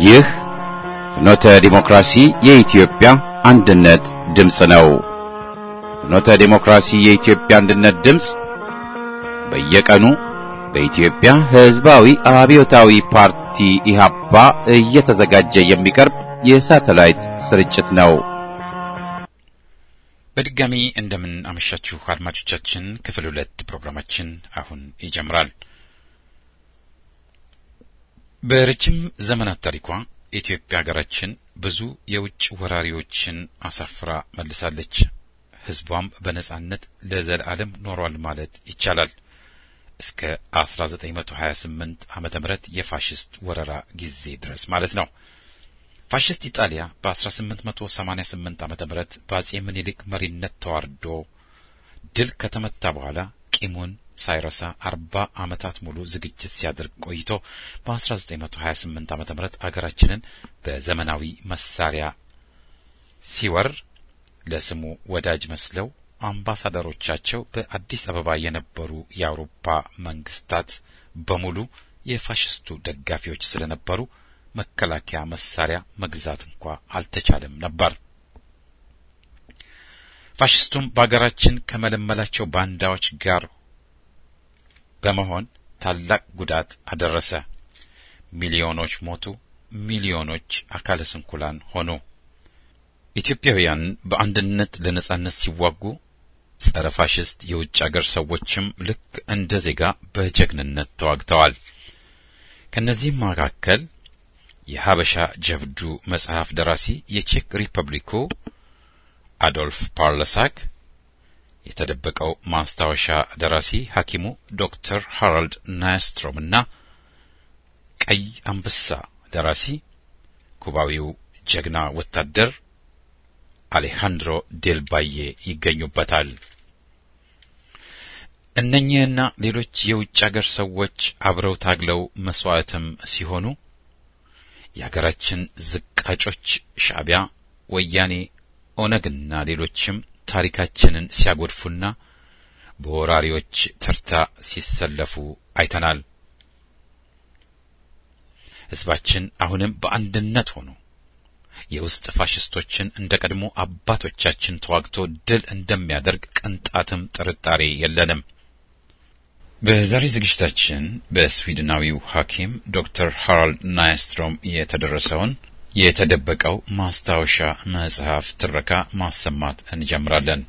ይህ ፍኖተ ዲሞክራሲ የኢትዮጵያ አንድነት ድምፅ ነው። ፍኖተ ዲሞክራሲ የኢትዮጵያ አንድነት ድምፅ በየቀኑ በኢትዮጵያ ሕዝባዊ አብዮታዊ ፓርቲ ኢህአፓ እየተዘጋጀ የሚቀርብ የሳተላይት ስርጭት ነው። በድጋሚ እንደምን አመሻችሁ አድማጮቻችን። ክፍል ሁለት ፕሮግራማችን አሁን ይጀምራል። በረጅም ዘመናት ታሪኳ ኢትዮጵያ ሀገራችን ብዙ የውጭ ወራሪዎችን አሳፍራ መልሳለች። ሕዝቧም በነጻነት ለዘላለም ኖሯል ማለት ይቻላል። እስከ 1928 ዓመተ ምህረት የፋሽስት ወረራ ጊዜ ድረስ ማለት ነው። ፋሽስት ኢጣሊያ በ1888 ዓመተ ምህረት በአጼ ምኒልክ መሪነት ተዋርዶ ድል ከተመታ በኋላ ቂሙን ሳይረሳ አርባ ዓመታት ሙሉ ዝግጅት ሲያደርግ ቆይቶ በ1928 ዓመተ ምህረት አገራችንን በዘመናዊ መሳሪያ ሲወር ለስሙ ወዳጅ መስለው አምባሳደሮቻቸው በአዲስ አበባ የነበሩ የአውሮፓ መንግስታት በሙሉ የፋሽስቱ ደጋፊዎች ስለነበሩ መከላከያ መሳሪያ መግዛት እንኳ አልተቻለም ነበር። ፋሽስቱም በአገራችን ከመለመላቸው ባንዳዎች ጋር በመሆን ታላቅ ጉዳት አደረሰ። ሚሊዮኖች ሞቱ፣ ሚሊዮኖች አካለ ስንኩላን ሆኑ። ኢትዮጵያውያን በአንድነት ለነጻነት ሲዋጉ ጸረ ፋሽስት የውጭ አገር ሰዎችም ልክ እንደ ዜጋ በጀግንነት ተዋግተዋል። ከእነዚህም መካከል የሀበሻ ጀብዱ መጽሐፍ ደራሲ የቼክ ሪፐብሊኩ አዶልፍ ፓርለሳክ፣ የተደበቀው ማስታወሻ ደራሲ ሐኪሙ ዶክተር ሃራልድ ናያስትሮም እና ቀይ አንበሳ ደራሲ ኩባዊው ጀግና ወታደር አሌሃንድሮ ዴልባዬ ይገኙበታል። እነኚህና ሌሎች የውጭ አገር ሰዎች አብረው ታግለው መስዋዕትም ሲሆኑ የአገራችን ዝቃጮች ሻዕቢያ፣ ወያኔ፣ ኦነግና ሌሎችም ታሪካችንን ሲያጎድፉና በወራሪዎች ተርታ ሲሰለፉ አይተናል። ሕዝባችን አሁንም በአንድነት ሆኖ የውስጥ ፋሽስቶችን እንደ ቀድሞ አባቶቻችን ተዋግቶ ድል እንደሚያደርግ ቅንጣትም ጥርጣሬ የለንም። በዛሬ ዝግጅታችን በስዊድናዊው ሐኪም ዶክተር ሃራልድ ናይስትሮም የተደረሰውን የተደበቀው ማስታወሻ መጽሐፍ ትረካ ማሰማት እንጀምራለን።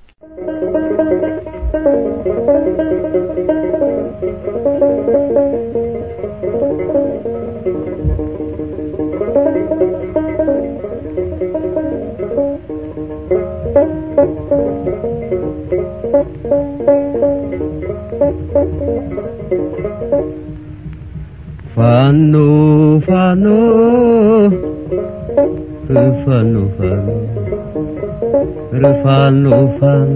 ፋኖ ፋኖ ፋኖ ፋኖ ፋኖ ፋኖ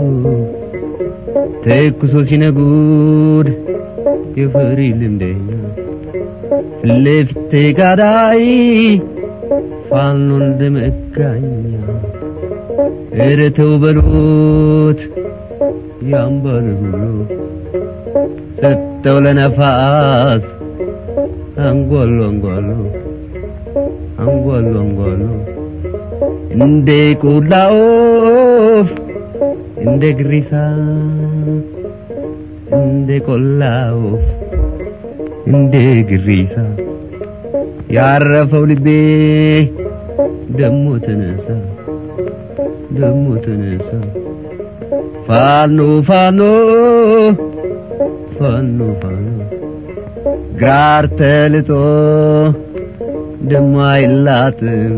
ተኩሶ ሲነጉድ የፈሪ ልምደኛ ፊትለፊት ተጋዳይ ፋኖ እንደመጋኛ ኧረ ተው በሉት ያምባል ብሎ ሰጠው ለነፋስ አንጓሉ አንጓሉ አንጓሉ አንጓሉ እንደ ቆላ ወፍ እንደ ግሪሳ እንደ ቆላ ወፍ እንደ ግሪሳ ያረፈው ልቤ ደሞ ተነሳ ደሞ ተነሳ ፋኖ ፋኖ ፋኖ ፋኖ ግራር ተልጦ ደማይላትም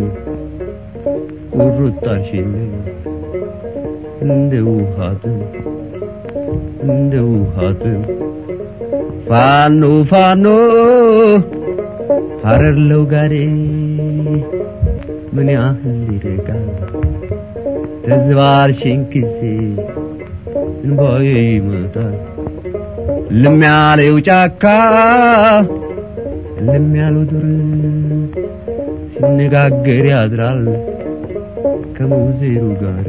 ቁርጣሽን እንደ ውሃትም እንደ ውሃትም ፋኖ ፋኖ ሀረርለው ጋዴ ምን ያህል ይርቃል ተዝባርሽን ጊዜ እንባዬ ይመጣል ልም ያለው ጫካ ልም ያለው ዱር ሲነጋገር ያድራል ከሙዜሩ ጋር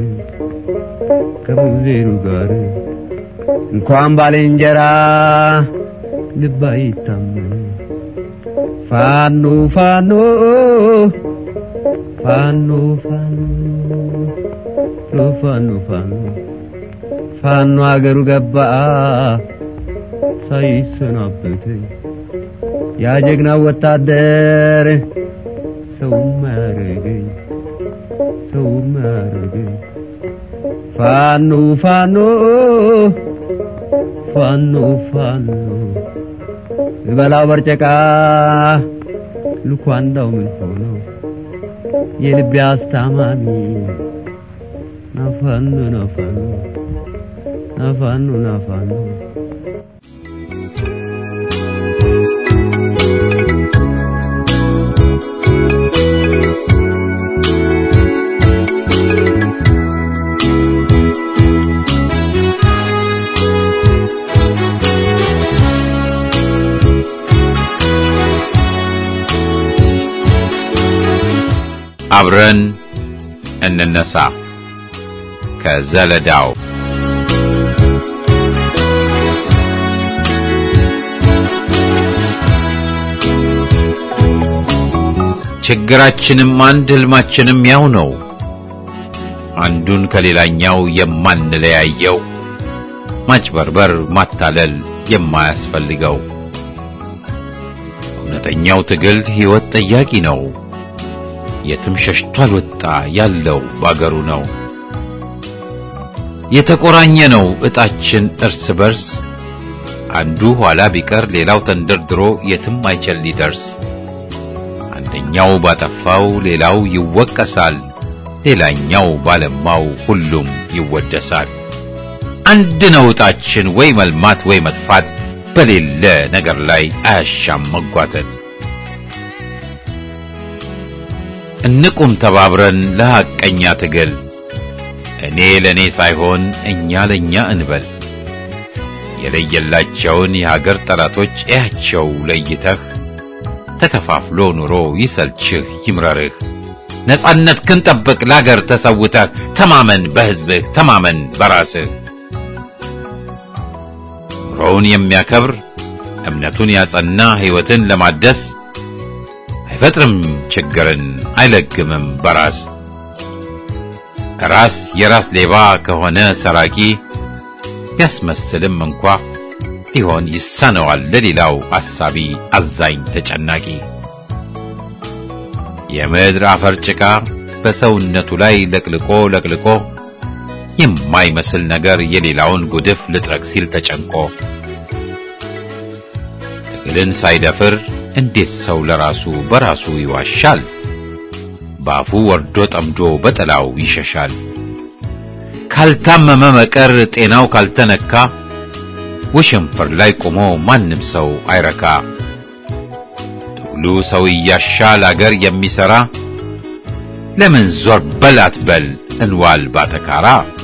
ከሙዜሩ ጋር እንኳን ባልንጀራ ልብ አይታመን ፋኖ ፋኖ ፋኖ ፋኖ ፋኖ ፋኖ ፋኖ አገሩ ገባ ሳይሰናበተኝ ያ ጀግና ወታደር ሰውም አያረገኝ ሰውም አያረገኝ ፋኖ ፋኖ ፋኖ ፋኖ እበላው በርጨቃ ልኳንዳው ምን ሆኖ የልቤ አስታማሚ ናፋኖ ናፋኖ ናፋኖ ናፋኖ አብረን እንነሳ ከዘለዳው ችግራችንም አንድ ህልማችንም ያው ነው። አንዱን ከሌላኛው የማንለያየው ማጭበርበር፣ ማታለል የማያስፈልገው እውነተኛው ትግል ሕይወት ጠያቂ ነው። የትም ሸሽቶ አልወጣ ያለው ባገሩ ነው። የተቆራኘ ነው ዕጣችን እርስ በርስ አንዱ ኋላ ቢቀር ሌላው ተንደርድሮ የትም አይችል ሊደርስ። አንደኛው ባጠፋው ሌላው ይወቀሳል፣ ሌላኛው ባለማው ሁሉም ይወደሳል። አንድ ነው ዕጣችን ወይ መልማት ወይ መጥፋት፣ በሌለ ነገር ላይ አያሻም መጓተት። እንቁም ተባብረን ለሐቀኛ ትግል እኔ ለእኔ ሳይሆን እኛ ለእኛ እንበል። የለየላቸውን የሀገር ጠላቶች እያቸው ለይተህ ተከፋፍሎ ኑሮ ይሰልችህ ይምረርህ። ነጻነት ክንጠብቅ ለአገር ተሰውተህ ተማመን በሕዝብህ ተማመን በራስህ። ኑሮውን የሚያከብር እምነቱን ያጸና ሕይወትን ለማደስ አይፈጥርም ችግርን አይለግምም በራስ ራስ የራስ ሌባ ከሆነ ሰራቂ ቢያስመስልም እንኳ ሊሆን ይሳነዋል ለሌላው አሳቢ አዛኝ ተጨናቂ የምድር አፈር ጭቃ በሰውነቱ ላይ ለቅልቆ ለቅልቆ የማይመስል ነገር የሌላውን ጉድፍ ልጥረግ ሲል ተጨንቆ ትግልን ሳይደፍር እንዴት ሰው ለራሱ በራሱ ይዋሻል? ባፉ ወርዶ ጠምዶ በጥላው ይሸሻል። ካልታመመ መቀር ጤናው ካልተነካ ውሽንፍር ላይ ቆሞ ማንም ሰው አይረካ። ትግሉ ሰው እያሻል አገር የሚሰራ ለምን ዞር በል አትበል እንዋል ባተካራ።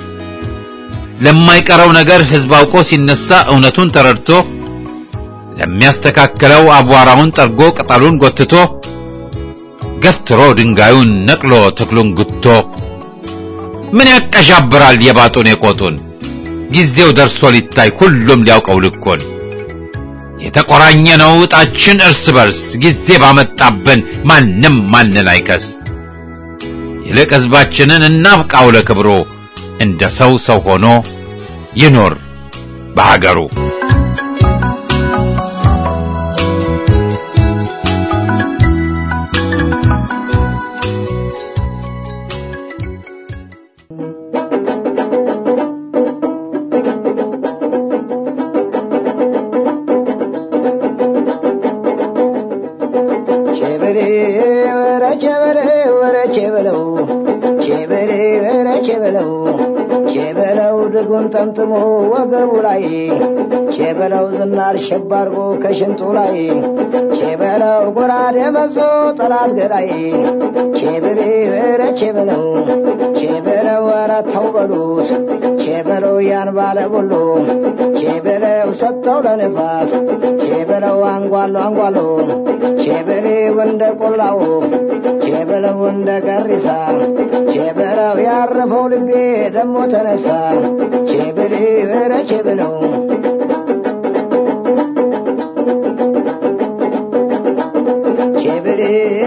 ለማይቀረው ነገር ሕዝብ አውቆ ሲነሳ እውነቱን ተረድቶ ለሚያስተካክለው አቧራውን ጠርጎ ቅጠሉን ጎትቶ ገፍትሮ ድንጋዩን ነቅሎ ተክሉን ጉቶ ምን ያቀዣብራል የባጡን የቆጡን ጊዜው ደርሶ ሊታይ ሁሉም ሊያውቀው ልኩን የተቆራኘ ነው ዕጣችን እርስ በርስ ጊዜ ባመጣብን ማንም ማንን አይከስ ይልቅ ሕዝባችንን እናብቃው ለክብሩ እንደ ሰው ሰው ሆኖ ይኖር በሀገሩ። ቼበሬ ወረ ቼበሬ ወረ ቼበለው ቼበሬ ወረ ቼበለው ቼበለው ድጉን ጠምጥሞ ወገቡ ላይ ቼበለው ዝናር ሸባርጎ ከሽንጡ ላይ ቼበለው ጎራዴ መዞ ጠላት ገዳይ ቼበሬ ወረ ቼበለው ቼበለው ወረ ተው በሉት ቼበለው ያን ባለ ሁሉ ቼበለው ሰጠው ለንፋስ ቼበለው አንጓሎ አንጓሎ ቼበሬው እንደ ቆላው ቼበለው እንደ ገሪሳ ቼበለው ያረፈው ልቤ ደሞ ተነሳ ቼበሌ ኧረ ቼበለው ቼበሬ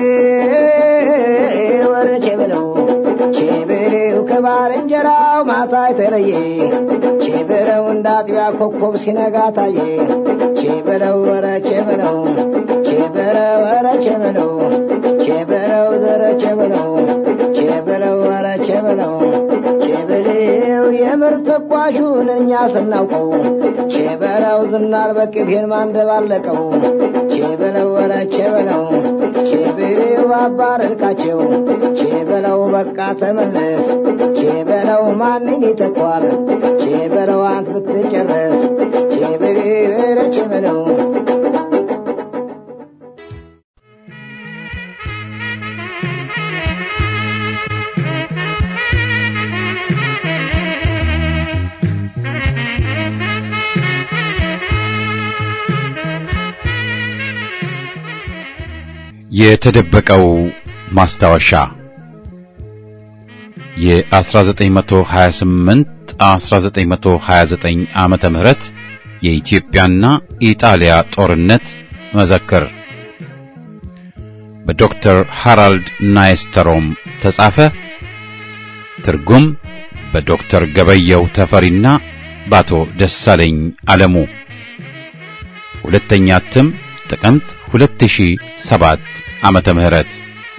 ወረ ቼበለው ቼበሬው ከባልንጀራው ማታ የተለየ ቼበለው እንደ አጥቢያ ኮከብ ሲነጋ ታየ ቼበለው ወረ ቼበለው ቼበለው ወረ ቼበለው ቼበለው ዘረ ቼበለው ቼበለው ወረ ቼበለው ቼበለው የምር ተኳሹን እኛ ስናውቀው ቼበለው ዝናር በቅቤን ማንደባለቀው ቼበለው ወረ ቼበለው ቼበለው አባረርካቸው ቼበለው በቃ ተመለስ ቼበለው ማንን ይተኳል ቼበለው አንት ብትጨረስ ቼበለው ወረ ቼበለው የተደበቀው ማስታወሻ የ1928 1929 ዓመተ ምህረት የኢትዮጵያና ኢጣሊያ ጦርነት መዘክር በዶክተር ሃራልድ ናይስተሮም ተጻፈ። ትርጉም በዶክተር ገበየው ተፈሪና በአቶ ደሳለኝ አለሙ። ሁለተኛ እትም ጥቅምት 2007 ዓመተ ምህረት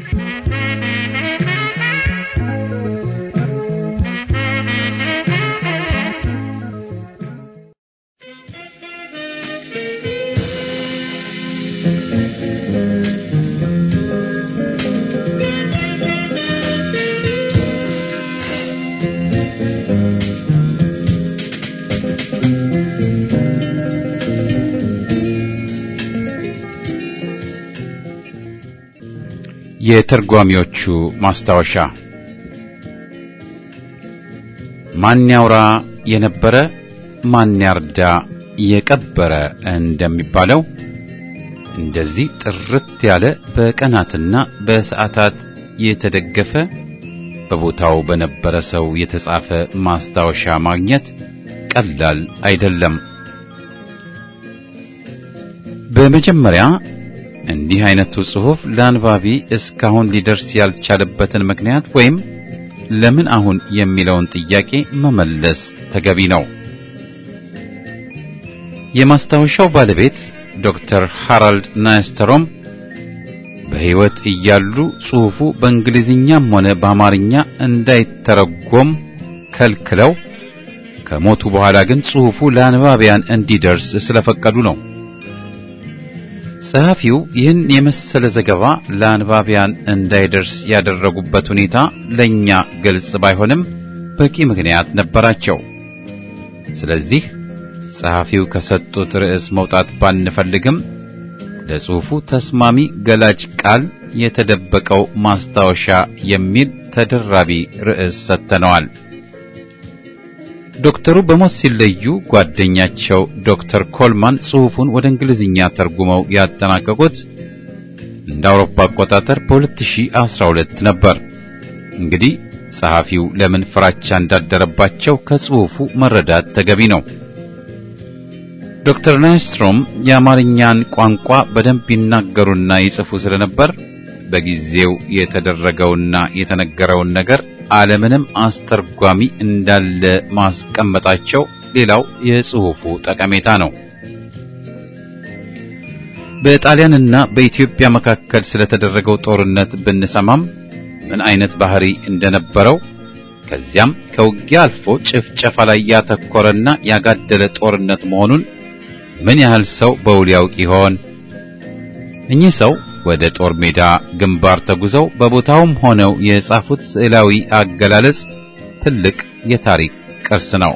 የተርጓሚዎቹ ማስታወሻ ማን ያውራ የነበረ ማን ያርዳ የቀበረ እንደሚባለው እንደዚህ ጥርት ያለ በቀናትና በሰዓታት የተደገፈ በቦታው በነበረ ሰው የተጻፈ ማስታወሻ ማግኘት ቀላል አይደለም። በመጀመሪያ እንዲህ አይነቱ ጽሑፍ ለአንባቢ እስካሁን ሊደርስ ያልቻለበትን ምክንያት ወይም ለምን አሁን የሚለውን ጥያቄ መመለስ ተገቢ ነው። የማስታወሻው ባለቤት ዶክተር ሃራልድ ናይስተሮም በሕይወት እያሉ ጽሑፉ በእንግሊዝኛም ሆነ በአማርኛ እንዳይተረጎም ከልክለው ከሞቱ በኋላ ግን ጽሑፉ ለአንባቢያን እንዲደርስ ስለፈቀዱ ነው። ጸሐፊው ይህን የመሰለ ዘገባ ለአንባቢያን እንዳይደርስ ያደረጉበት ሁኔታ ለእኛ ግልጽ ባይሆንም በቂ ምክንያት ነበራቸው። ስለዚህ ጸሐፊው ከሰጡት ርዕስ መውጣት ባንፈልግም ለጽሑፉ ተስማሚ ገላጭ ቃል የተደበቀው ማስታወሻ የሚል ተደራቢ ርዕስ ሰጥተነዋል። ዶክተሩ በሞት ሲለዩ ጓደኛቸው ዶክተር ኮልማን ጽሑፉን ወደ እንግሊዝኛ ተርጉመው ያጠናቀቁት እንደ አውሮፓ አቆጣጠር በ2012 ነበር። እንግዲህ ጸሐፊው ለምን ፍራቻ እንዳደረባቸው ከጽሑፉ መረዳት ተገቢ ነው። ዶክተር ናይስትሮም የአማርኛን ቋንቋ በደንብ ይናገሩና ይጽፉ ስለነበር በጊዜው የተደረገውና የተነገረውን ነገር አለምንም አስተርጓሚ እንዳለ ማስቀመጣቸው ሌላው የጽሑፉ ጠቀሜታ ነው። በጣሊያንና በኢትዮጵያ መካከል ስለተደረገው ጦርነት ብንሰማም ምን አይነት ባህሪ እንደነበረው ከዚያም ከውጊያ አልፎ ጭፍጨፋ ላይ ያተኮረና ያጋደለ ጦርነት መሆኑን ምን ያህል ሰው በውል ያውቅ ይሆን? እኚህ ሰው ወደ ጦር ሜዳ ግንባር ተጉዘው በቦታውም ሆነው የጻፉት ስዕላዊ አገላለጽ ትልቅ የታሪክ ቅርስ ነው።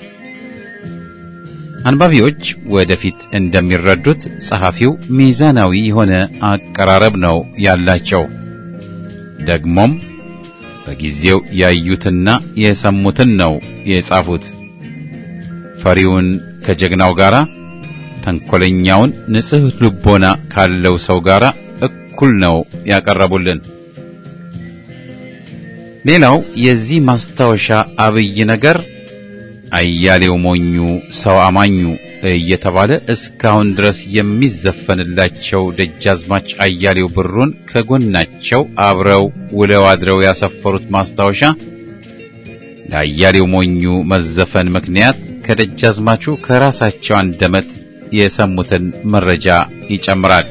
አንባቢዎች ወደፊት እንደሚረዱት ጸሐፊው ሚዛናዊ የሆነ አቀራረብ ነው ያላቸው። ደግሞም በጊዜው ያዩትና የሰሙትን ነው የጻፉት። ፈሪውን ከጀግናው ጋር፣ ተንኮለኛውን ንጹሕ ልቦና ካለው ሰው ጋር እኩል ነው ያቀረቡልን። ሌላው የዚህ ማስታወሻ አብይ ነገር አያሌው ሞኙ ሰው አማኙ እየተባለ እስካሁን ድረስ የሚዘፈንላቸው ደጃዝማች አያሌው ብሩን ከጎናቸው አብረው ውለው አድረው ያሰፈሩት ማስታወሻ ለአያሌው ሞኙ መዘፈን ምክንያት ከደጃዝማቹ ከራሳቸው አንደበት የሰሙትን መረጃ ይጨምራል።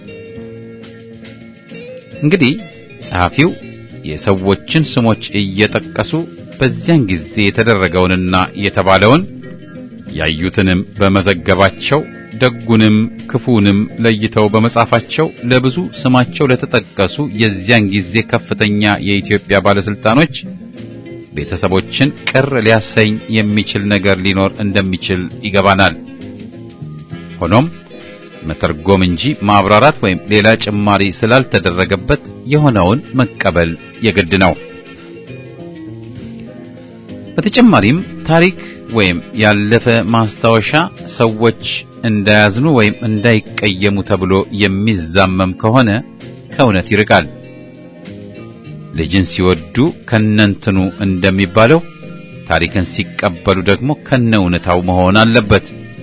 እንግዲህ ጸሐፊው የሰዎችን ስሞች እየጠቀሱ በዚያን ጊዜ የተደረገውንና የተባለውን ያዩትንም በመዘገባቸው ደጉንም ክፉንም ለይተው በመጻፋቸው ለብዙ ስማቸው ለተጠቀሱ የዚያን ጊዜ ከፍተኛ የኢትዮጵያ ባለስልጣኖች ቤተሰቦችን ቅር ሊያሰኝ የሚችል ነገር ሊኖር እንደሚችል ይገባናል። ሆኖም መተርጎም እንጂ ማብራራት ወይም ሌላ ጭማሪ ስላልተደረገበት የሆነውን መቀበል የግድ ነው። በተጨማሪም ታሪክ ወይም ያለፈ ማስታወሻ ሰዎች እንዳያዝኑ ወይም እንዳይቀየሙ ተብሎ የሚዛመም ከሆነ ከእውነት ይርቃል። ልጅን ሲወዱ ከነንትኑ እንደሚባለው ታሪክን ሲቀበሉ ደግሞ ከነ እውነታው መሆን አለበት።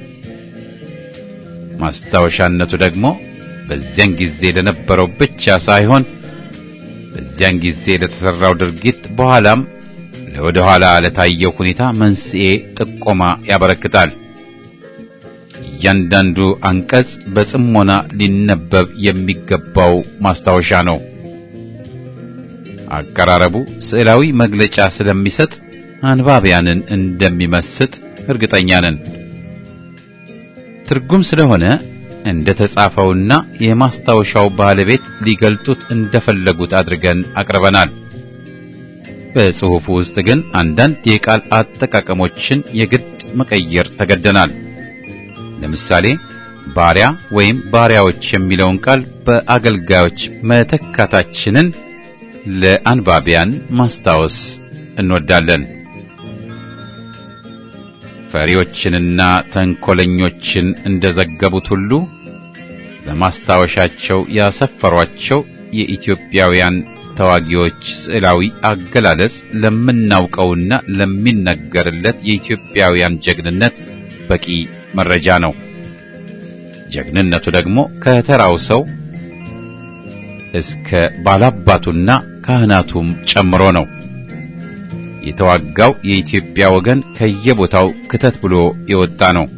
ማስታወሻነቱ ደግሞ በዚያን ጊዜ ለነበረው ብቻ ሳይሆን በዚያን ጊዜ ለተሰራው ድርጊት በኋላም ለወደ ኋላ ለታየው ሁኔታ መንስኤ ጥቆማ ያበረክታል። እያንዳንዱ አንቀጽ በጽሞና ሊነበብ የሚገባው ማስታወሻ ነው። አቀራረቡ ስዕላዊ መግለጫ ስለሚሰጥ አንባቢያንን እንደሚመስጥ እርግጠኛ ነን። ትርጉም ስለሆነ እንደ ተጻፈውና የማስታወሻው ባለቤት ሊገልጡት እንደፈለጉት አድርገን አቅርበናል። በጽሑፉ ውስጥ ግን አንዳንድ የቃል አጠቃቀሞችን የግድ መቀየር ተገደናል። ለምሳሌ ባሪያ ወይም ባሪያዎች የሚለውን ቃል በአገልጋዮች መተካታችንን ለአንባቢያን ማስታወስ እንወዳለን። ፈሪዎችንና ተንኮለኞችን እንደዘገቡት ሁሉ በማስታወሻቸው ያሰፈሯቸው የኢትዮጵያውያን ተዋጊዎች ስዕላዊ አገላለጽ ለምናውቀውና ለሚነገርለት የኢትዮጵያውያን ጀግንነት በቂ መረጃ ነው። ጀግንነቱ ደግሞ ከተራው ሰው እስከ ባላባቱና ካህናቱም ጨምሮ ነው። የተዋጋው የኢትዮጵያ ወገን ከየቦታው ክተት ብሎ የወጣ ነው።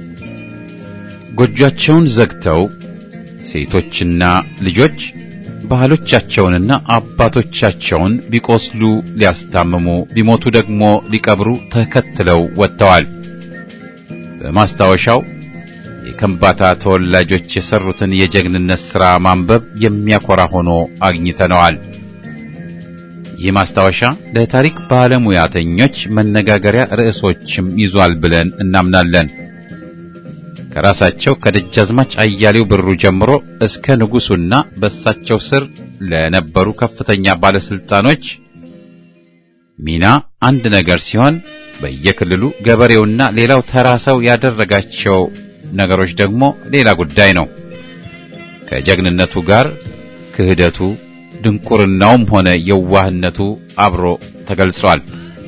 ጎጆአቸውን ዘግተው ሴቶችና ልጆች ባህሎቻቸውንና አባቶቻቸውን ቢቆስሉ ሊያስታምሙ ቢሞቱ ደግሞ ሊቀብሩ ተከትለው ወጥተዋል። በማስታወሻው የከምባታ ተወላጆች የሰሩትን የጀግንነት ሥራ ማንበብ የሚያኮራ ሆኖ አግኝተነዋል። ይህ ማስታወሻ ለታሪክ ባለሙያተኞች መነጋገሪያ ርዕሶችም ይዟል ብለን እናምናለን። ከራሳቸው ከደጃዝማች አያሌው ብሩ ጀምሮ እስከ ንጉሡና በእሳቸው ስር ለነበሩ ከፍተኛ ባለስልጣኖች ሚና አንድ ነገር ሲሆን በየክልሉ ገበሬውና ሌላው ተራ ሰው ያደረጋቸው ነገሮች ደግሞ ሌላ ጉዳይ ነው። ከጀግንነቱ ጋር ክህደቱ፣ ድንቁርናውም ሆነ የዋህነቱ አብሮ ተገልጿል።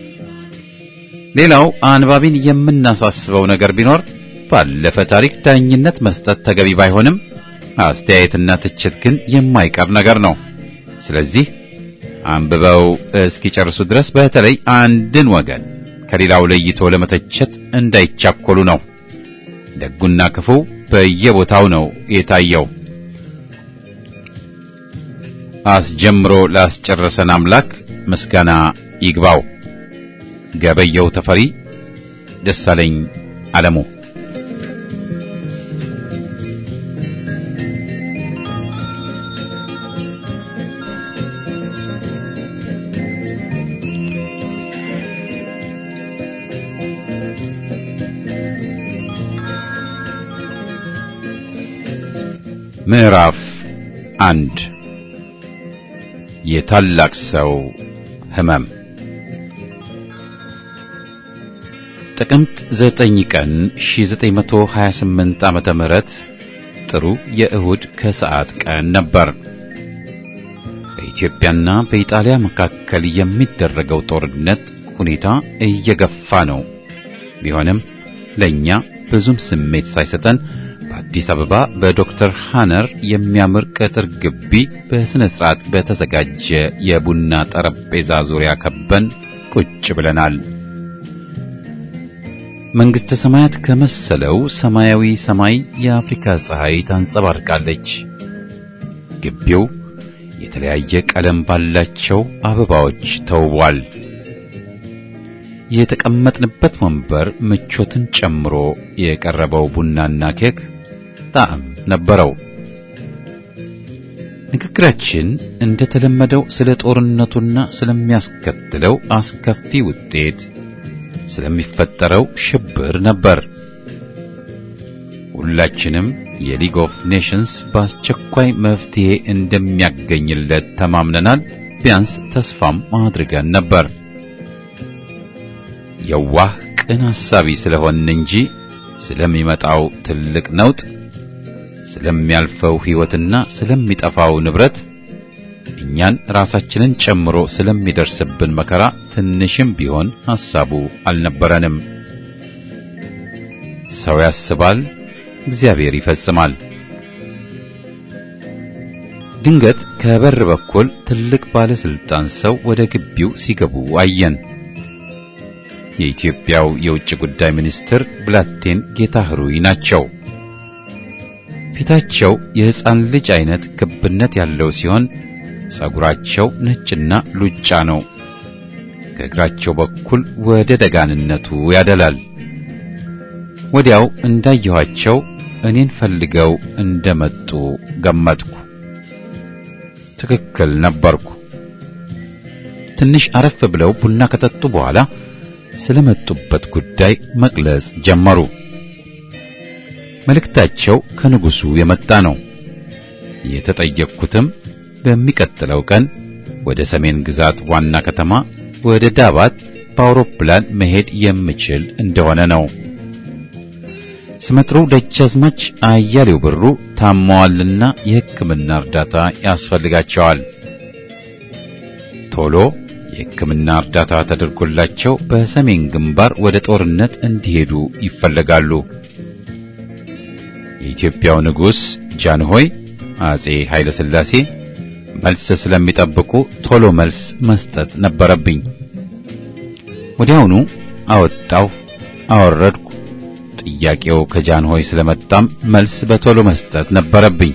ሌላው አንባቢን የምናሳስበው ነገር ቢኖር ባለፈ ታሪክ ዳኝነት መስጠት ተገቢ ባይሆንም አስተያየትና ትችት ግን የማይቀር ነገር ነው። ስለዚህ አንብበው እስኪጨርሱ ድረስ በተለይ አንድን ወገን ከሌላው ለይቶ ለመተቸት እንዳይቻኮሉ ነው። ደጉና ክፉው በየቦታው ነው የታየው። አስጀምሮ ላስጨረሰን አምላክ ምስጋና ይግባው። ገበየው ተፈሪ፣ ደሳለኝ አለሙ ምዕራፍ አንድ የታላቅ ሰው ሕመም ጥቅምት 9 ቀን 1928 ዓመተ ምህረት ጥሩ የእሁድ ከሰዓት ቀን ነበር። በኢትዮጵያና በኢጣሊያ መካከል የሚደረገው ጦርነት ሁኔታ እየገፋ ነው ቢሆንም ለእኛ ብዙም ስሜት ሳይሰጠን በአዲስ አበባ በዶክተር ሃነር የሚያምር ቅጥር ግቢ በሥነ ሥርዓት በተዘጋጀ የቡና ጠረጴዛ ዙሪያ ከበን ቁጭ ብለናል። መንግሥተ ሰማያት ከመሰለው ሰማያዊ ሰማይ የአፍሪካ ፀሐይ ታንጸባርቃለች። ግቢው የተለያየ ቀለም ባላቸው አበባዎች ተውቧል። የተቀመጥንበት ወንበር ምቾትን ጨምሮ የቀረበው ቡናና ኬክ ጣዕም ነበረው። ንግግራችን እንደተለመደው ስለ ጦርነቱና ስለሚያስከትለው አስከፊ ውጤት፣ ስለሚፈጠረው ሽብር ነበር። ሁላችንም የሊግ ኦፍ ኔሽንስ በአስቸኳይ መፍትሄ እንደሚያገኝለት ተማምነናል። ቢያንስ ተስፋም አድርገን ነበር። የዋህ ቅን ሐሳቢ ስለሆንን እንጂ ስለሚመጣው ትልቅ ነውጥ፣ ስለሚያልፈው ሕይወትና ስለሚጠፋው ንብረት እኛን ራሳችንን ጨምሮ ስለሚደርስብን መከራ ትንሽም ቢሆን ሐሳቡ አልነበረንም። ሰው ያስባል፣ እግዚአብሔር ይፈጽማል። ድንገት ከበር በኩል ትልቅ ባለስልጣን ሰው ወደ ግቢው ሲገቡ አየን። የኢትዮጵያው የውጭ ጉዳይ ሚኒስትር ብላቴን ጌታ ህሩይ ናቸው። ፊታቸው የሕፃን ልጅ አይነት ክብነት ያለው ሲሆን ጸጉራቸው ነጭና ሉጫ ነው። ከእግራቸው በኩል ወደ ደጋንነቱ ያደላል። ወዲያው እንዳየኋቸው እኔን ፈልገው እንደመጡ ገመትኩ። ትክክል ነበርኩ። ትንሽ አረፍ ብለው ቡና ከጠጡ በኋላ ስለመጡበት ጉዳይ መግለጽ ጀመሩ። መልእክታቸው ከንጉሡ የመጣ ነው። የተጠየቅኩትም በሚቀጥለው ቀን ወደ ሰሜን ግዛት ዋና ከተማ ወደ ዳባት በአውሮፕላን መሄድ የምችል እንደሆነ ነው። ስመጥሩ ደጃዝማች አያሌው ብሩ ታመዋልና የሕክምና እርዳታ ያስፈልጋቸዋል። ቶሎ የሕክምና እርዳታ ተደርጎላቸው በሰሜን ግንባር ወደ ጦርነት እንዲሄዱ ይፈለጋሉ። የኢትዮጵያው ንጉሥ ጃንሆይ አጼ ኃይለ ሥላሴ መልስ ስለሚጠብቁ ቶሎ መልስ መስጠት ነበረብኝ። ወዲያውኑ አወጣሁ፣ አወረድኩ። ጥያቄው ከጃንሆይ ስለመጣም መልስ በቶሎ መስጠት ነበረብኝ።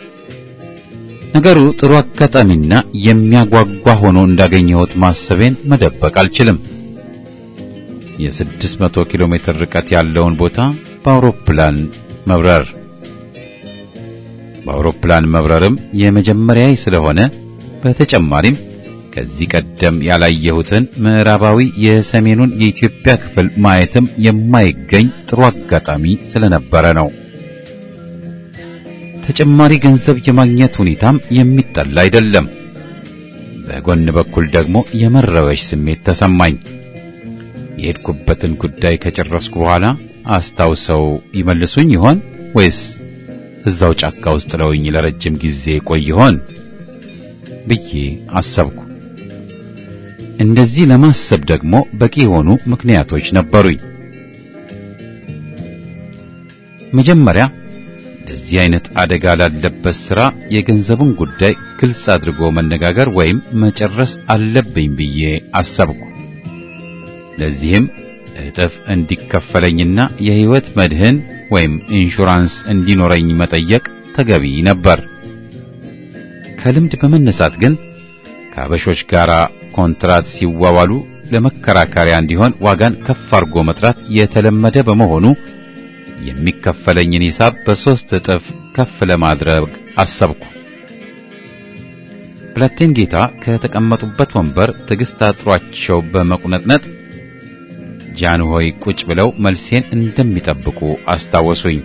ነገሩ ጥሩ አጋጣሚና የሚያጓጓ ሆኖ እንዳገኘሁት ማሰቤን መደበቅ አልችልም። የስድስት መቶ ኪሎ ሜትር ርቀት ያለውን ቦታ በአውሮፕላን መብረር በአውሮፕላን መብረርም የመጀመሪያዬ ስለሆነ በተጨማሪም ከዚህ ቀደም ያላየሁትን ምዕራባዊ የሰሜኑን የኢትዮጵያ ክፍል ማየትም የማይገኝ ጥሩ አጋጣሚ ስለነበረ ነው። ተጨማሪ ገንዘብ የማግኘት ሁኔታም የሚጠላ አይደለም። በጎን በኩል ደግሞ የመረበሽ ስሜት ተሰማኝ። የሄድኩበትን ጉዳይ ከጨረስኩ በኋላ አስታውሰው ይመልሱኝ ይሆን ወይስ እዛው ጫካ ውስጥ ጥለውኝ ለረጅም ጊዜ ቆይ ይሆን ብዬ አሰብኩ። እንደዚህ ለማሰብ ደግሞ በቂ የሆኑ ምክንያቶች ነበሩኝ። መጀመሪያ እንደዚህ አይነት አደጋ ላለበት ሥራ የገንዘቡን ጉዳይ ግልጽ አድርጎ መነጋገር ወይም መጨረስ አለብኝ ብዬ አሰብኩ። ለዚህም እጥፍ እንዲከፈለኝና የሕይወት መድህን ወይም ኢንሹራንስ እንዲኖረኝ መጠየቅ ተገቢ ነበር። ከልምድ በመነሳት ግን ከአበሾች ጋር ኮንትራት ሲዋዋሉ ለመከራከሪያ እንዲሆን ዋጋን ከፍ አድርጎ መጥራት የተለመደ በመሆኑ የሚከፈለኝን ሂሳብ በሦስት እጥፍ ከፍ ለማድረግ አሰብኩ። ብላቴን ጌታ ከተቀመጡበት ወንበር ትዕግሥት አጥሯቸው በመቁነጥነጥ ጃንሆይ ቁጭ ብለው መልሴን እንደሚጠብቁ አስታወሱኝ።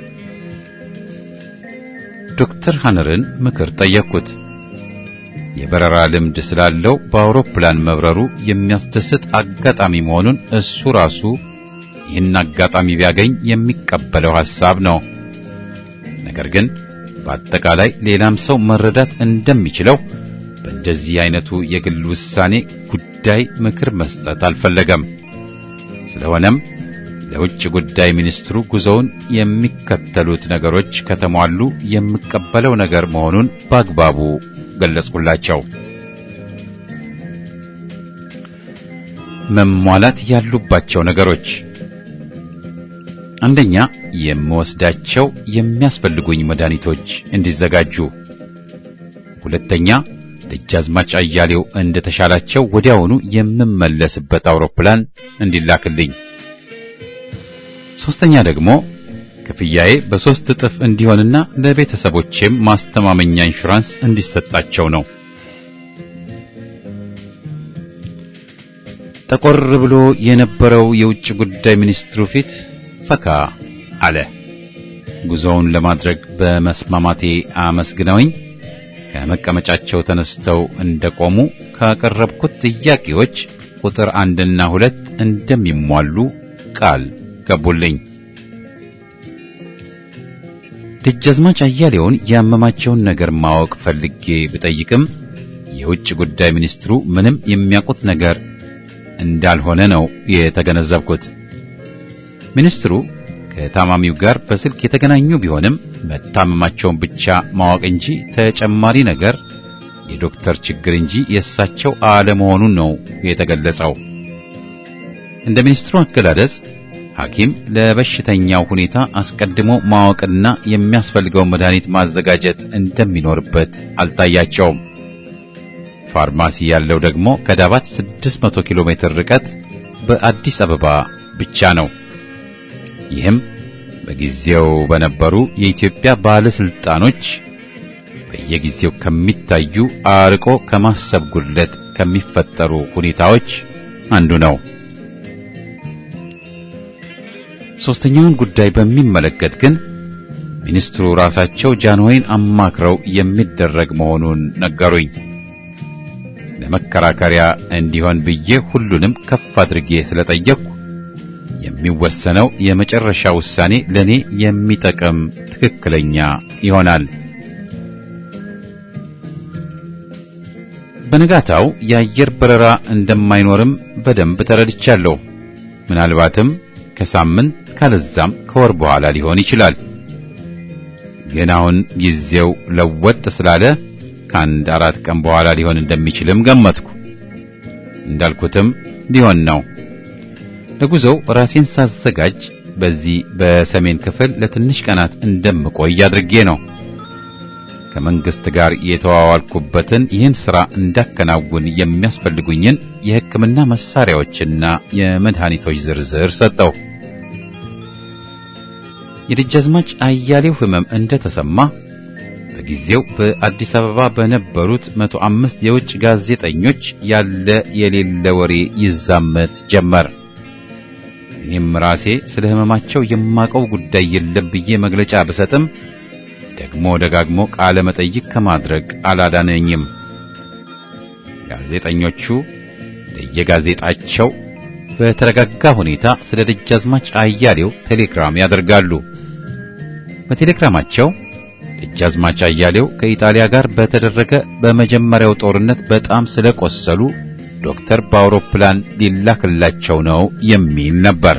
ዶክተር ሃነርን ምክር ጠየቅኩት። የበረራ ልምድ ስላለው በአውሮፕላን መብረሩ የሚያስደስት አጋጣሚ መሆኑን እሱ ራሱ ይህን አጋጣሚ ቢያገኝ የሚቀበለው ሐሳብ ነው። ነገር ግን በአጠቃላይ ሌላም ሰው መረዳት እንደሚችለው በእንደዚህ አይነቱ የግል ውሳኔ ጉዳይ ምክር መስጠት አልፈለገም። ስለሆነም ለውጭ ጉዳይ ሚኒስትሩ ጉዞውን የሚከተሉት ነገሮች ከተሟሉ የምቀበለው ነገር መሆኑን በአግባቡ ገለጽኩላቸው። መሟላት ያሉባቸው ነገሮች አንደኛ፣ የምወስዳቸው የሚያስፈልጉኝ መድኃኒቶች እንዲዘጋጁ፣ ሁለተኛ፣ ደጃዝማች አያሌው እንደተሻላቸው ወዲያውኑ የምመለስበት አውሮፕላን እንዲላክልኝ፣ ሶስተኛ ደግሞ ክፍያዬ በሶስት እጥፍ እንዲሆንና ለቤተሰቦቼም ማስተማመኛ ኢንሹራንስ እንዲሰጣቸው ነው። ጠቆር ብሎ የነበረው የውጭ ጉዳይ ሚኒስትሩ ፊት ፈካ አለ። ጉዞውን ለማድረግ በመስማማቴ አመስግነውኝ ከመቀመጫቸው ተነስተው እንደቆሙ ካቀረብኩት ጥያቄዎች ቁጥር አንድና ሁለት እንደሚሟሉ ቃል ገቡልኝ። ደጃዝማች አያሌውን ያመማቸውን ነገር ማወቅ ፈልጌ ብጠይቅም የውጭ ጉዳይ ሚኒስትሩ ምንም የሚያውቁት ነገር እንዳልሆነ ነው የተገነዘብኩት። ሚኒስትሩ ከታማሚው ጋር በስልክ የተገናኙ ቢሆንም መታመማቸውን ብቻ ማወቅ እንጂ ተጨማሪ ነገር የዶክተር ችግር እንጂ የእሳቸው አለመሆኑን ነው የተገለጸው። እንደ ሚኒስትሩ አገላለጽ ሐኪም ለበሽተኛው ሁኔታ አስቀድሞ ማወቅና የሚያስፈልገውን መድኃኒት ማዘጋጀት እንደሚኖርበት አልታያቸውም። ፋርማሲ ያለው ደግሞ ከዳባት 600 ኪሎ ሜትር ርቀት በአዲስ አበባ ብቻ ነው። ይህም በጊዜው በነበሩ የኢትዮጵያ ባለስልጣኖች በየጊዜው ከሚታዩ አርቆ ከማሰብ ጉድለት ከሚፈጠሩ ሁኔታዎች አንዱ ነው። ሶስተኛውን ጉዳይ በሚመለከት ግን ሚኒስትሩ ራሳቸው ጃንሆይን አማክረው የሚደረግ መሆኑን ነገሩኝ። ለመከራከሪያ እንዲሆን ብዬ ሁሉንም ከፍ አድርጌ ስለጠየቅኩ የሚወሰነው የመጨረሻ ውሳኔ ለኔ የሚጠቅም ትክክለኛ ይሆናል። በንጋታው የአየር በረራ እንደማይኖርም በደንብ ተረድቻለሁ። ምናልባትም ከሳምንት ካለዛም ከወር በኋላ ሊሆን ይችላል። ግን አሁን ጊዜው ለወጥ ስላለ ከአንድ አራት ቀን በኋላ ሊሆን እንደሚችልም ገመትኩ። እንዳልኩትም ሊሆን ነው። ለጉዞው ራሴን ሳዘጋጅ በዚህ በሰሜን ክፍል ለትንሽ ቀናት እንደምቆይ አድርጌ ነው። ከመንግስት ጋር የተዋዋልኩበትን ይህን ሥራ እንዳከናውን የሚያስፈልጉኝን የሕክምና መሳሪያዎችና የመድኃኒቶች ዝርዝር ሰጠው። የደጃዝማች አያሌው ሕመም እንደተሰማ በጊዜው በአዲስ አበባ በነበሩት መቶ አምስት የውጭ ጋዜጠኞች ያለ የሌለ ወሬ ይዛመት ጀመር። እኔም ራሴ ስለ ሕመማቸው የማቀው ጉዳይ የለም ብዬ መግለጫ ብሰጥም ደግሞ ደጋግሞ ቃለ መጠይቅ ከማድረግ አላዳነኝም። ጋዜጠኞቹ ለየጋዜጣቸው በተረጋጋ ሁኔታ ስለ ደጃዝማች አያሌው ቴሌግራም ያደርጋሉ። በቴሌግራማቸው ደጃዝማች አያሌው ከኢጣሊያ ጋር በተደረገ በመጀመሪያው ጦርነት በጣም ስለቆሰሉ ዶክተር በአውሮፕላን ሊላክላቸው ነው የሚል ነበር።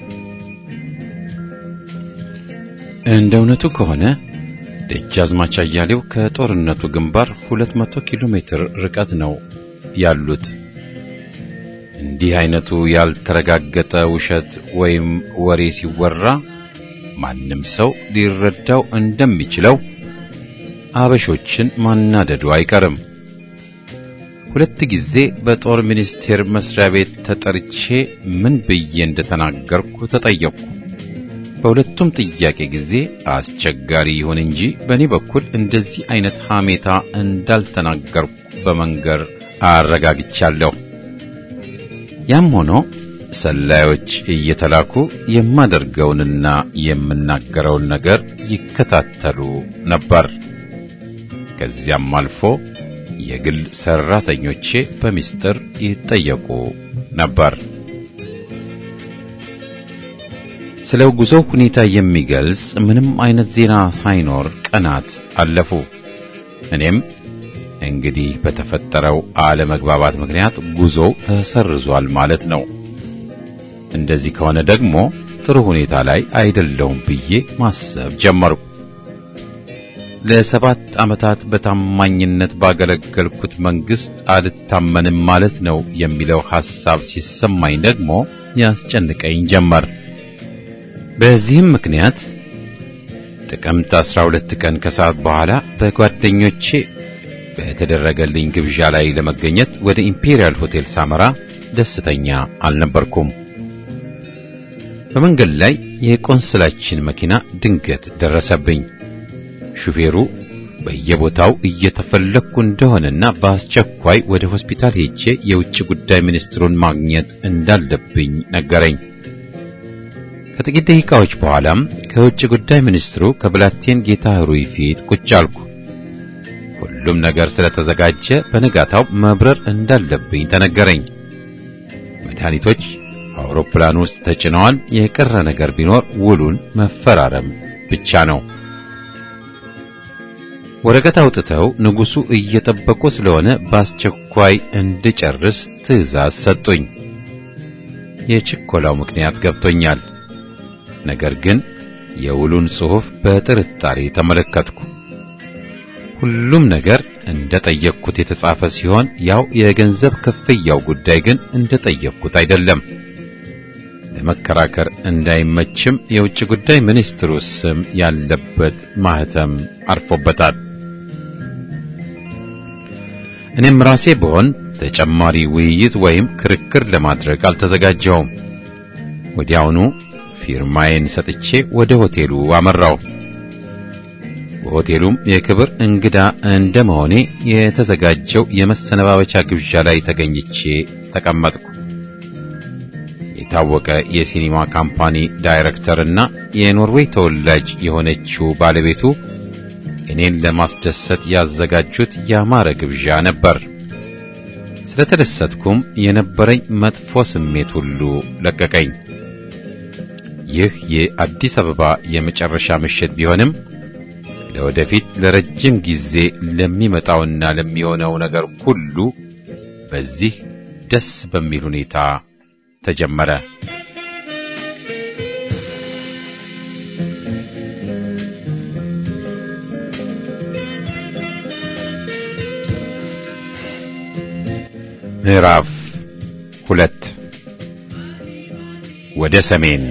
እንደ እውነቱ ከሆነ ደጃዝማች አያሌው ከጦርነቱ ግንባር 200 ኪሎ ሜትር ርቀት ነው ያሉት። እንዲህ አይነቱ ያልተረጋገጠ ውሸት ወይም ወሬ ሲወራ ማንም ሰው ሊረዳው እንደሚችለው አበሾችን ማናደዱ አይቀርም። ሁለት ጊዜ በጦር ሚኒስቴር መስሪያ ቤት ተጠርቼ ምን ብዬ እንደተናገርኩ ተጠየቅኩ። በሁለቱም ጥያቄ ጊዜ አስቸጋሪ ይሁን እንጂ በእኔ በኩል እንደዚህ አይነት ሐሜታ እንዳልተናገርኩ በመንገር አረጋግቻለሁ። ያም ሆኖ ሰላዮች እየተላኩ የማደርገውንና የምናገረውን ነገር ይከታተሉ ነበር። ከዚያም አልፎ የግል ሰራተኞቼ በሚስጥር ይጠየቁ ነበር። ስለ ጉዞው ሁኔታ የሚገልጽ ምንም አይነት ዜና ሳይኖር ቀናት አለፉ። እኔም እንግዲህ በተፈጠረው አለመግባባት ምክንያት ጉዞው ተሰርዟል ማለት ነው። እንደዚህ ከሆነ ደግሞ ጥሩ ሁኔታ ላይ አይደለውም ብዬ ማሰብ ጀመርኩ። ለሰባት ዓመታት በታማኝነት ባገለገልኩት መንግስት አልታመንም ማለት ነው የሚለው ሐሳብ ሲሰማኝ ደግሞ ያስጨንቀኝ ጀመር። በዚህም ምክንያት ጥቅምት 12 ቀን ከሰዓት በኋላ በጓደኞቼ በተደረገልኝ ግብዣ ላይ ለመገኘት ወደ ኢምፔሪያል ሆቴል ሳመራ ደስተኛ አልነበርኩም። በመንገድ ላይ የቆንስላችን መኪና ድንገት ደረሰብኝ። ሹፌሩ በየቦታው እየተፈለግኩ እንደሆነና በአስቸኳይ ወደ ሆስፒታል ሄጄ የውጭ ጉዳይ ሚኒስትሩን ማግኘት እንዳለብኝ ነገረኝ። ከጥቂት ደቂቃዎች በኋላም ከውጭ ጉዳይ ሚኒስትሩ ከብላቴን ጌታ ህሩይ ፊት ቁጭ አልኩ። ሁሉም ነገር ስለተዘጋጀ በነጋታው መብረር እንዳለብኝ ተነገረኝ። መድኃኒቶች አውሮፕላን ውስጥ ተጭነዋል። የቀረ ነገር ቢኖር ውሉን መፈራረም ብቻ ነው። ወረቀት አውጥተው ንጉሡ እየጠበቁ ስለሆነ በአስቸኳይ እንድጨርስ ትዕዛዝ ሰጡኝ። የችኮላው ምክንያት ገብቶኛል። ነገር ግን የውሉን ጽሑፍ በጥርጣሬ ተመለከትኩ። ሁሉም ነገር እንደ ጠየቅኩት የተጻፈ ሲሆን ያው የገንዘብ ክፍያው ጉዳይ ግን እንደ ጠየቅኩት አይደለም። ለመከራከር እንዳይመችም የውጭ ጉዳይ ሚኒስትሩ ስም ያለበት ማህተም አርፎበታል። እኔም ራሴ ብሆን ተጨማሪ ውይይት ወይም ክርክር ለማድረግ አልተዘጋጀውም። ወዲያውኑ ፊርማዬን ሰጥቼ ወደ ሆቴሉ አመራው። በሆቴሉም የክብር እንግዳ እንደመሆኔ የተዘጋጀው የመሰነባበቻ ግብዣ ላይ ተገኝቼ ተቀመጥኩ። የታወቀ የሲኒማ ካምፓኒ ዳይሬክተርና የኖርዌይ ተወላጅ የሆነችው ባለቤቱ እኔን ለማስደሰት ያዘጋጁት ያማረ ግብዣ ነበር። ስለተደሰትኩም የነበረኝ መጥፎ ስሜት ሁሉ ለቀቀኝ። ይህ የአዲስ አበባ የመጨረሻ ምሽት ቢሆንም ለወደፊት ለረጅም ጊዜ ለሚመጣውና ለሚሆነው ነገር ሁሉ በዚህ ደስ በሚል ሁኔታ ተጀመረ። ምዕራፍ ሁለት ወደ ሰሜን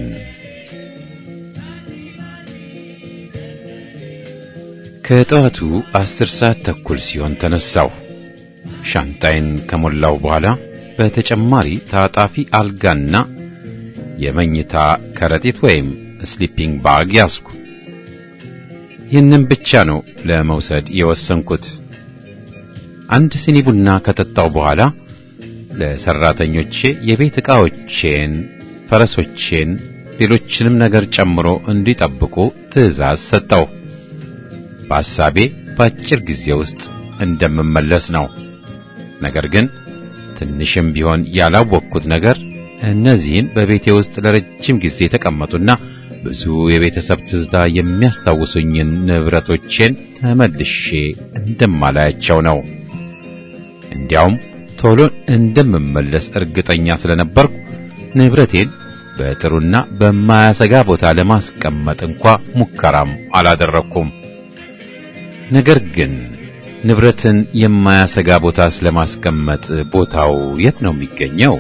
ከጠዋቱ አስር ሰዓት ተኩል ሲሆን ተነሳሁ። ሻንጣይን ከሞላው በኋላ በተጨማሪ ታጣፊ አልጋና የመኝታ ከረጢት ወይም ስሊፒንግ ባግ ያዝኩ። ይህንን ብቻ ነው ለመውሰድ የወሰንኩት። አንድ ሲኒ ቡና ከጠጣው በኋላ ለሰራተኞቼ የቤት ዕቃዎቼን፣ ፈረሶቼን፣ ሌሎችንም ነገር ጨምሮ እንዲጠብቁ ትዕዛዝ ሰጠው። በሐሳቤ በአጭር ጊዜ ውስጥ እንደምመለስ ነው። ነገር ግን ትንሽም ቢሆን ያላወቅኩት ነገር እነዚህን በቤቴ ውስጥ ለረጅም ጊዜ የተቀመጡና ብዙ የቤተሰብ ትዝታ የሚያስታውሱኝን ንብረቶቼን ተመልሼ እንደማላያቸው ነው። እንዲያውም ቶሎ እንደምመለስ እርግጠኛ ስለነበርኩ ንብረቴን በጥሩና በማያሰጋ ቦታ ለማስቀመጥ እንኳ ሙከራም አላደረኩም። ነገር ግን ንብረትን የማያሰጋ ቦታ ስለማስቀመጥ ቦታው የት ነው የሚገኘው?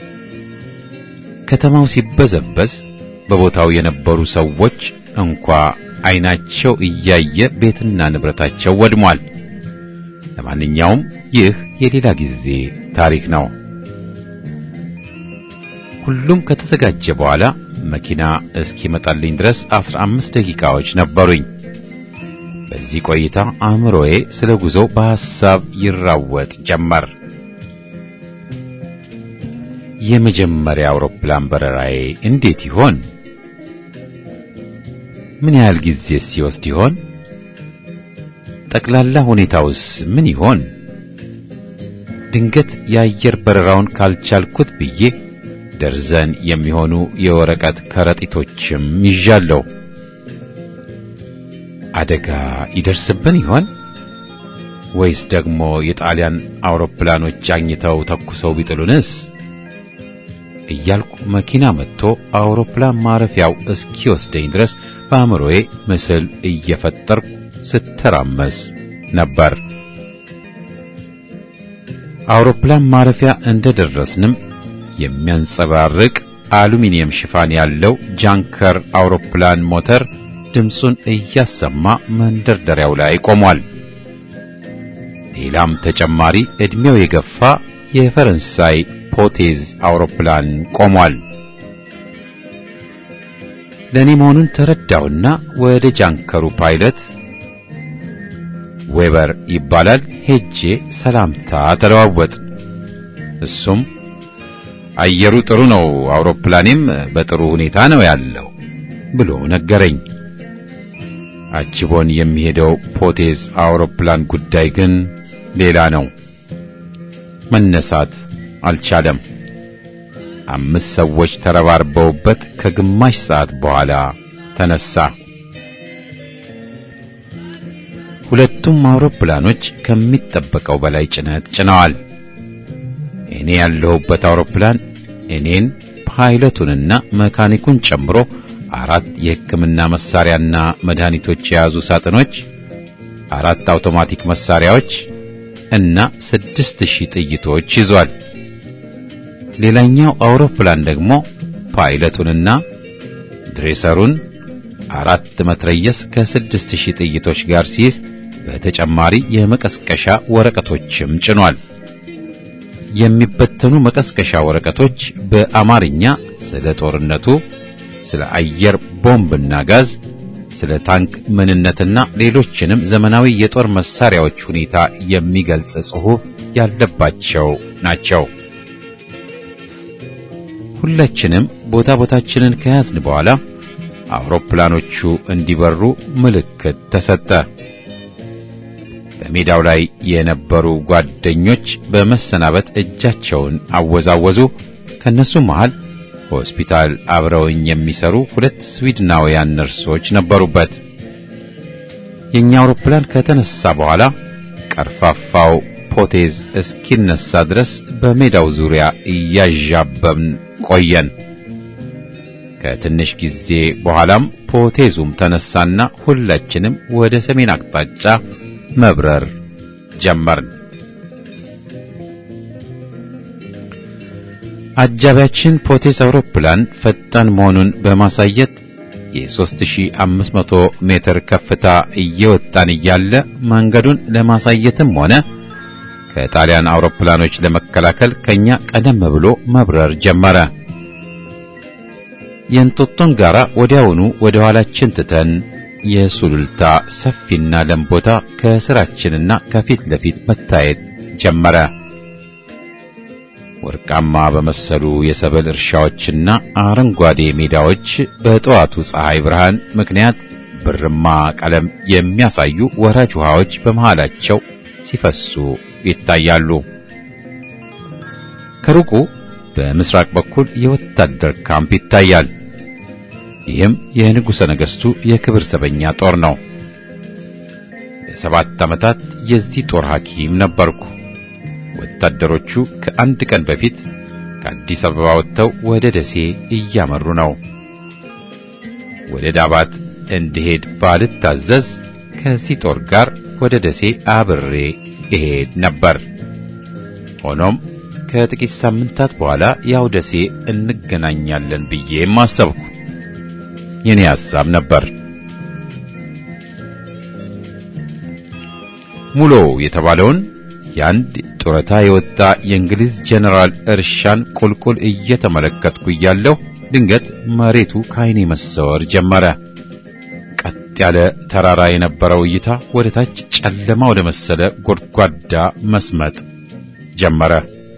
ከተማው ሲበዘበዝ በቦታው የነበሩ ሰዎች እንኳ ዓይናቸው እያየ ቤትና ንብረታቸው ወድሟል። ለማንኛውም ይህ የሌላ ጊዜ ታሪክ ነው። ሁሉም ከተዘጋጀ በኋላ መኪና እስኪመጣልኝ ድረስ አስራ አምስት ደቂቃዎች ነበሩኝ። በዚህ ቆይታ አእምሮዬ ስለ ጉዞው በሐሳብ ይራወጥ ጀመር። የመጀመሪያ አውሮፕላን በረራዬ እንዴት ይሆን? ምን ያህል ጊዜስ ሲወስድ ይሆን? ጠቅላላ ሁኔታውስ ምን ይሆን? ድንገት የአየር በረራውን ካልቻልኩት ብዬ ደርዘን የሚሆኑ የወረቀት ከረጢቶችም ይዣለሁ። አደጋ ይደርስብን ይሆን ወይስ ደግሞ የጣሊያን አውሮፕላኖች አግኝተው ተኩሰው ቢጥሉንስ? እያልኩ መኪና መጥቶ አውሮፕላን ማረፊያው እስኪወስደኝ ድረስ በአእምሮዬ ምስል እየፈጠርኩ ስተራመስ ነበር። አውሮፕላን ማረፊያ እንደደረስንም የሚያንጸባርቅ አሉሚኒየም ሽፋን ያለው ጃንከር አውሮፕላን ሞተር ድምፁን እያሰማ መንደርደሪያው ላይ ቆሟል። ሌላም ተጨማሪ ዕድሜው የገፋ የፈረንሳይ ፖቴዝ አውሮፕላን ቆሟል። ለእኔ መሆኑን ተረዳውና ወደ ጃንከሩ ፓይለት ዌበር ይባላል ሄጄ ሰላምታ ተለዋወጥ። እሱም አየሩ ጥሩ ነው፣ አውሮፕላኔም በጥሩ ሁኔታ ነው ያለው ብሎ ነገረኝ። አጅቦን የሚሄደው ፖቴዝ አውሮፕላን ጉዳይ ግን ሌላ ነው። መነሳት አልቻለም። አምስት ሰዎች ተረባርበውበት ከግማሽ ሰዓት በኋላ ተነሳ። ሁለቱም አውሮፕላኖች ከሚጠበቀው በላይ ጭነት ጭነዋል። እኔ ያለሁበት አውሮፕላን እኔን ፓይለቱንና መካኒኩን ጨምሮ አራት የሕክምና መሳሪያና መድኃኒቶች የያዙ ሳጥኖች፣ አራት አውቶማቲክ መሳሪያዎች እና ስድስት ሺህ ጥይቶች ይዟል። ሌላኛው አውሮፕላን ደግሞ ፓይለቱንና ድሬሰሩን አራት መትረየስ ከስድስት ሺህ ጥይቶች ጋር ሲይዝ በተጨማሪ የመቀስቀሻ ወረቀቶችም ጭኗል። የሚበተኑ መቀስቀሻ ወረቀቶች በአማርኛ ስለ ጦርነቱ፣ ስለ አየር ቦምብና ጋዝ፣ ስለ ታንክ ምንነትና ሌሎችንም ዘመናዊ የጦር መሳሪያዎች ሁኔታ የሚገልጽ ጽሑፍ ያለባቸው ናቸው። ሁላችንም ቦታ ቦታችንን ከያዝን በኋላ አውሮፕላኖቹ እንዲበሩ ምልክት ተሰጠ። በሜዳው ላይ የነበሩ ጓደኞች በመሰናበት እጃቸውን አወዛወዙ። ከነሱ መሃል ሆስፒታል አብረውኝ የሚሰሩ ሁለት ስዊድናውያን ነርሶች ነበሩበት። የኛ አውሮፕላን ከተነሳ በኋላ ቀርፋፋው ፖቴዝ እስኪነሳ ድረስ በሜዳው ዙሪያ እያዣበብን ቆየን። ከትንሽ ጊዜ በኋላም ፖቴዙም ተነሳና ሁላችንም ወደ ሰሜን አቅጣጫ መብረር ጀመርን። አጃቢያችን ፖቴዝ አውሮፕላን ፈጣን መሆኑን በማሳየት የ3500 ሜትር ከፍታ እየወጣን እያለ መንገዱን ለማሳየትም ሆነ ከጣሊያን አውሮፕላኖች ለመከላከል ከኛ ቀደም ብሎ መብረር ጀመረ። የእንጦጦን ጋራ ወዲያውኑ ወደ ኋላችን ትተን የሱሉልታ ሰፊና ለም ቦታ ከስራችንና ከፊት ለፊት መታየት ጀመረ። ወርቃማ በመሰሉ የሰብል እርሻዎችና አረንጓዴ ሜዳዎች በጠዋቱ ፀሐይ ብርሃን ምክንያት ብርማ ቀለም የሚያሳዩ ወራጅ ውሃዎች በመሃላቸው ሲፈሱ ይታያሉ። ከሩቁ በምስራቅ በኩል የወታደር ካምፕ ይታያል። ይህም የንጉሠ ነገሥቱ የክብር ዘበኛ ጦር ነው። ለሰባት ዓመታት የዚህ ጦር ሐኪም ነበርኩ። ወታደሮቹ ከአንድ ቀን በፊት ከአዲስ አበባ ወጥተው ወደ ደሴ እያመሩ ነው። ወደ ዳባት እንድሄድ ባልታዘዝ ከዚህ ጦር ጋር ወደ ደሴ አብሬ እሄድ ነበር። ሆኖም ከጥቂት ሳምንታት በኋላ ያው ደሴ እንገናኛለን ብዬም አሰብኩ። የኔ ሐሳብ ነበር። ሙሎ የተባለውን የአንድ ጡረታ የወጣ የእንግሊዝ ጄኔራል እርሻን ቁልቁል እየተመለከትኩ እያለሁ ድንገት መሬቱ ከዓይኔ መሰወር ጀመረ። ቀጥ ያለ ተራራ የነበረው እይታ ወደ ታች ጨለማ ወደ መሰለ ጎድጓዳ መስመጥ ጀመረ።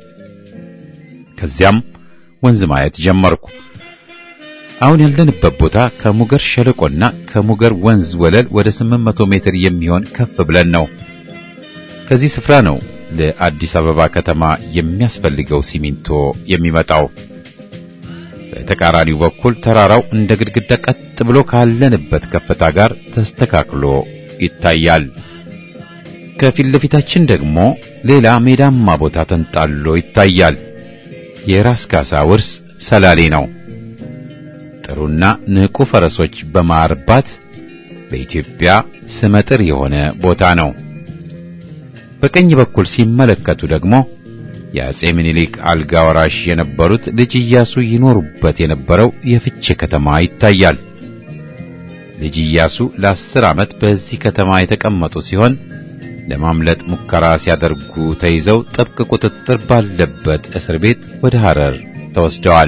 ከዚያም ወንዝ ማየት ጀመርኩ። አሁን ያለንበት ቦታ ከሙገር ሸለቆና ከሙገር ወንዝ ወለል ወደ 800 ሜትር የሚሆን ከፍ ብለን ነው። ከዚህ ስፍራ ነው ለአዲስ አበባ ከተማ የሚያስፈልገው ሲሚንቶ የሚመጣው። በተቃራኒው በኩል ተራራው እንደ ግድግዳ ቀጥ ብሎ ካለንበት ከፍታ ጋር ተስተካክሎ ይታያል። ከፊት ለፊታችን ደግሞ ሌላ ሜዳማ ቦታ ተንጣሎ ይታያል። የራስ ካሳ ውርስ ሰላሌ ነው። ጥሩና ንቁ ፈረሶች በማርባት በኢትዮጵያ ስመጥር የሆነ ቦታ ነው። በቀኝ በኩል ሲመለከቱ ደግሞ የአጼ ምኒልክ አልጋ ወራሽ የነበሩት ልጅ ኢያሱ ይኖሩበት የነበረው የፍቼ ከተማ ይታያል። ልጅ ኢያሱ ለአስር ዓመት በዚህ ከተማ የተቀመጡ ሲሆን ለማምለጥ ሙከራ ሲያደርጉ ተይዘው ጥብቅ ቁጥጥር ባለበት እስር ቤት ወደ ሐረር ተወስደዋል።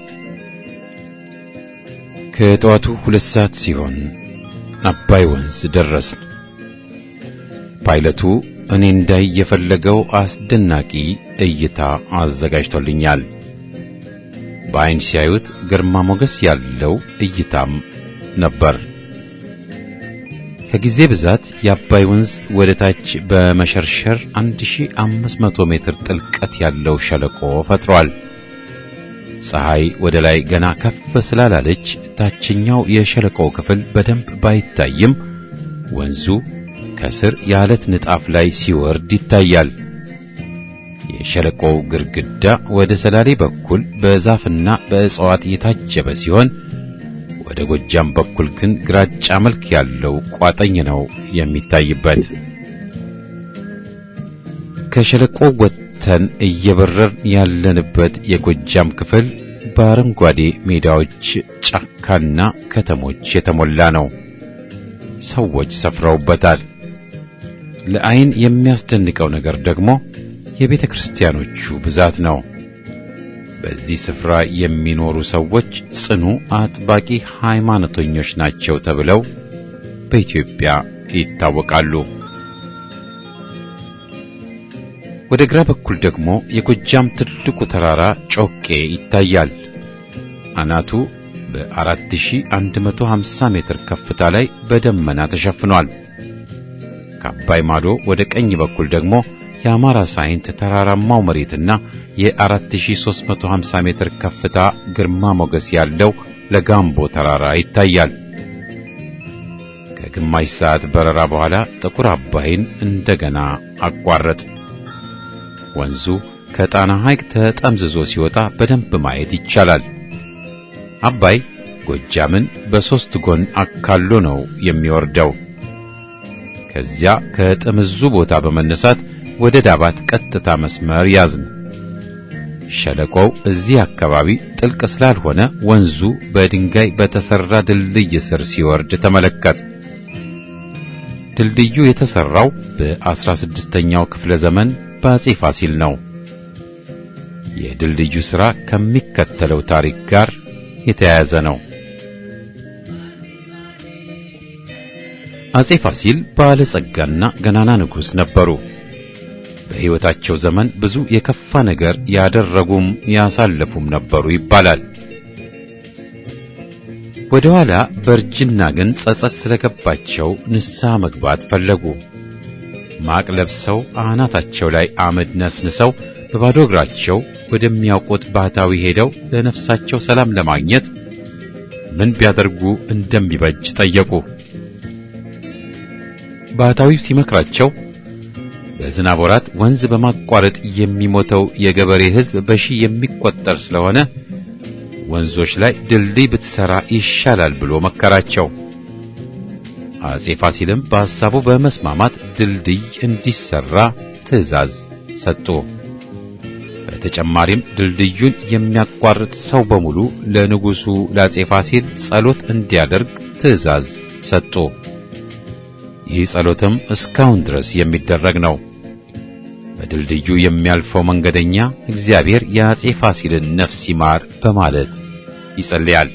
ከጠዋቱ ሁለት ሰዓት ሲሆን አባይ ወንዝ ደረስን። ፓይለቱ እኔ እንዳይ የፈለገው አስደናቂ እይታ አዘጋጅቶልኛል። በዐይን ሲያዩት ግርማ ሞገስ ያለው እይታም ነበር። ከጊዜ ብዛት የአባይ ወንዝ ወደ ታች በመሸርሸር 1500 ሜትር ጥልቀት ያለው ሸለቆ ፈጥሯል። ፀሐይ ወደ ላይ ገና ከፍ ስላላለች ታችኛው የሸለቆው ክፍል በደንብ ባይታይም ወንዙ ከስር የዓለት ንጣፍ ላይ ሲወርድ ይታያል። የሸለቆው ግድግዳ ወደ ሰላሌ በኩል በዛፍና በእጽዋት የታጀበ ሲሆን ወደ ጎጃም በኩል ግን ግራጫ መልክ ያለው ቋጠኝ ነው የሚታይበት። ከሸለቆው ወጥተን እየበረርን ያለንበት የጎጃም ክፍል በአረንጓዴ ሜዳዎች፣ ጫካና ከተሞች የተሞላ ነው። ሰዎች ሰፍረውበታል። ለዓይን የሚያስደንቀው ነገር ደግሞ የቤተ ክርስቲያኖቹ ብዛት ነው። በዚህ ስፍራ የሚኖሩ ሰዎች ጽኑ አጥባቂ ሃይማኖተኞች ናቸው ተብለው በኢትዮጵያ ይታወቃሉ። ወደ ግራ በኩል ደግሞ የጎጃም ትልቁ ተራራ ጮቄ ይታያል። አናቱ በ4150 ሜትር ከፍታ ላይ በደመና ተሸፍኗል። ከአባይ ማዶ ወደ ቀኝ በኩል ደግሞ የአማራ ሳይንት ተራራማው መሬትና የ4350 ሜትር ከፍታ ግርማ ሞገስ ያለው ለጋምቦ ተራራ ይታያል። ከግማሽ ሰዓት በረራ በኋላ ጥቁር አባይን እንደገና አቋረጥ። ወንዙ ከጣና ሐይቅ ተጠምዝዞ ሲወጣ በደንብ ማየት ይቻላል። አባይ ጎጃምን በሦስት ጎን አካሎ ነው የሚወርደው። ከዚያ ከጥምዙ ቦታ በመነሳት ወደ ዳባት ቀጥታ መስመር ያዝን። ሸለቆው እዚህ አካባቢ ጥልቅ ስላልሆነ ወንዙ በድንጋይ በተሰራ ድልድይ ስር ሲወርድ ተመለከት። ድልድዩ የተሰራው በ16ኛው ክፍለ ዘመን በአጼ ፋሲል ነው። የድልድዩ ሥራ ከሚከተለው ታሪክ ጋር የተያያዘ ነው። አጼ ፋሲል ባለጸጋና ገናና ንጉሥ ነበሩ። በሕይወታቸው ዘመን ብዙ የከፋ ነገር ያደረጉም ያሳለፉም ነበሩ ይባላል። ወደ ኋላ በእርጅና ግን ጸጸት ስለገባቸው ንስሐ መግባት ፈለጉ። ማቅ ለብሰው አናታቸው ላይ አመድ ነስንሰው በባዶ እግራቸው ወደሚያውቁት ባህታዊ ሄደው ለነፍሳቸው ሰላም ለማግኘት ምን ቢያደርጉ እንደሚበጅ ጠየቁ። ባህታዊው ሲመክራቸው በዝናብ ወራት ወንዝ በማቋረጥ የሚሞተው የገበሬ ሕዝብ በሺህ የሚቆጠር ስለሆነ ወንዞች ላይ ድልድይ ብትሰራ ይሻላል ብሎ መከራቸው። አጼ ፋሲልም በሐሳቡ በመስማማት ድልድይ እንዲሰራ ትዕዛዝ ሰጡ። በተጨማሪም ድልድዩን የሚያቋርጥ ሰው በሙሉ ለንጉሡ ለአጼ ፋሲል ጸሎት እንዲያደርግ ትዕዛዝ ሰጡ። ይህ ጸሎትም እስካሁን ድረስ የሚደረግ ነው። በድልድዩ የሚያልፈው መንገደኛ እግዚአብሔር የአጼ ፋሲልን ነፍስ ይማር በማለት ይጸልያል።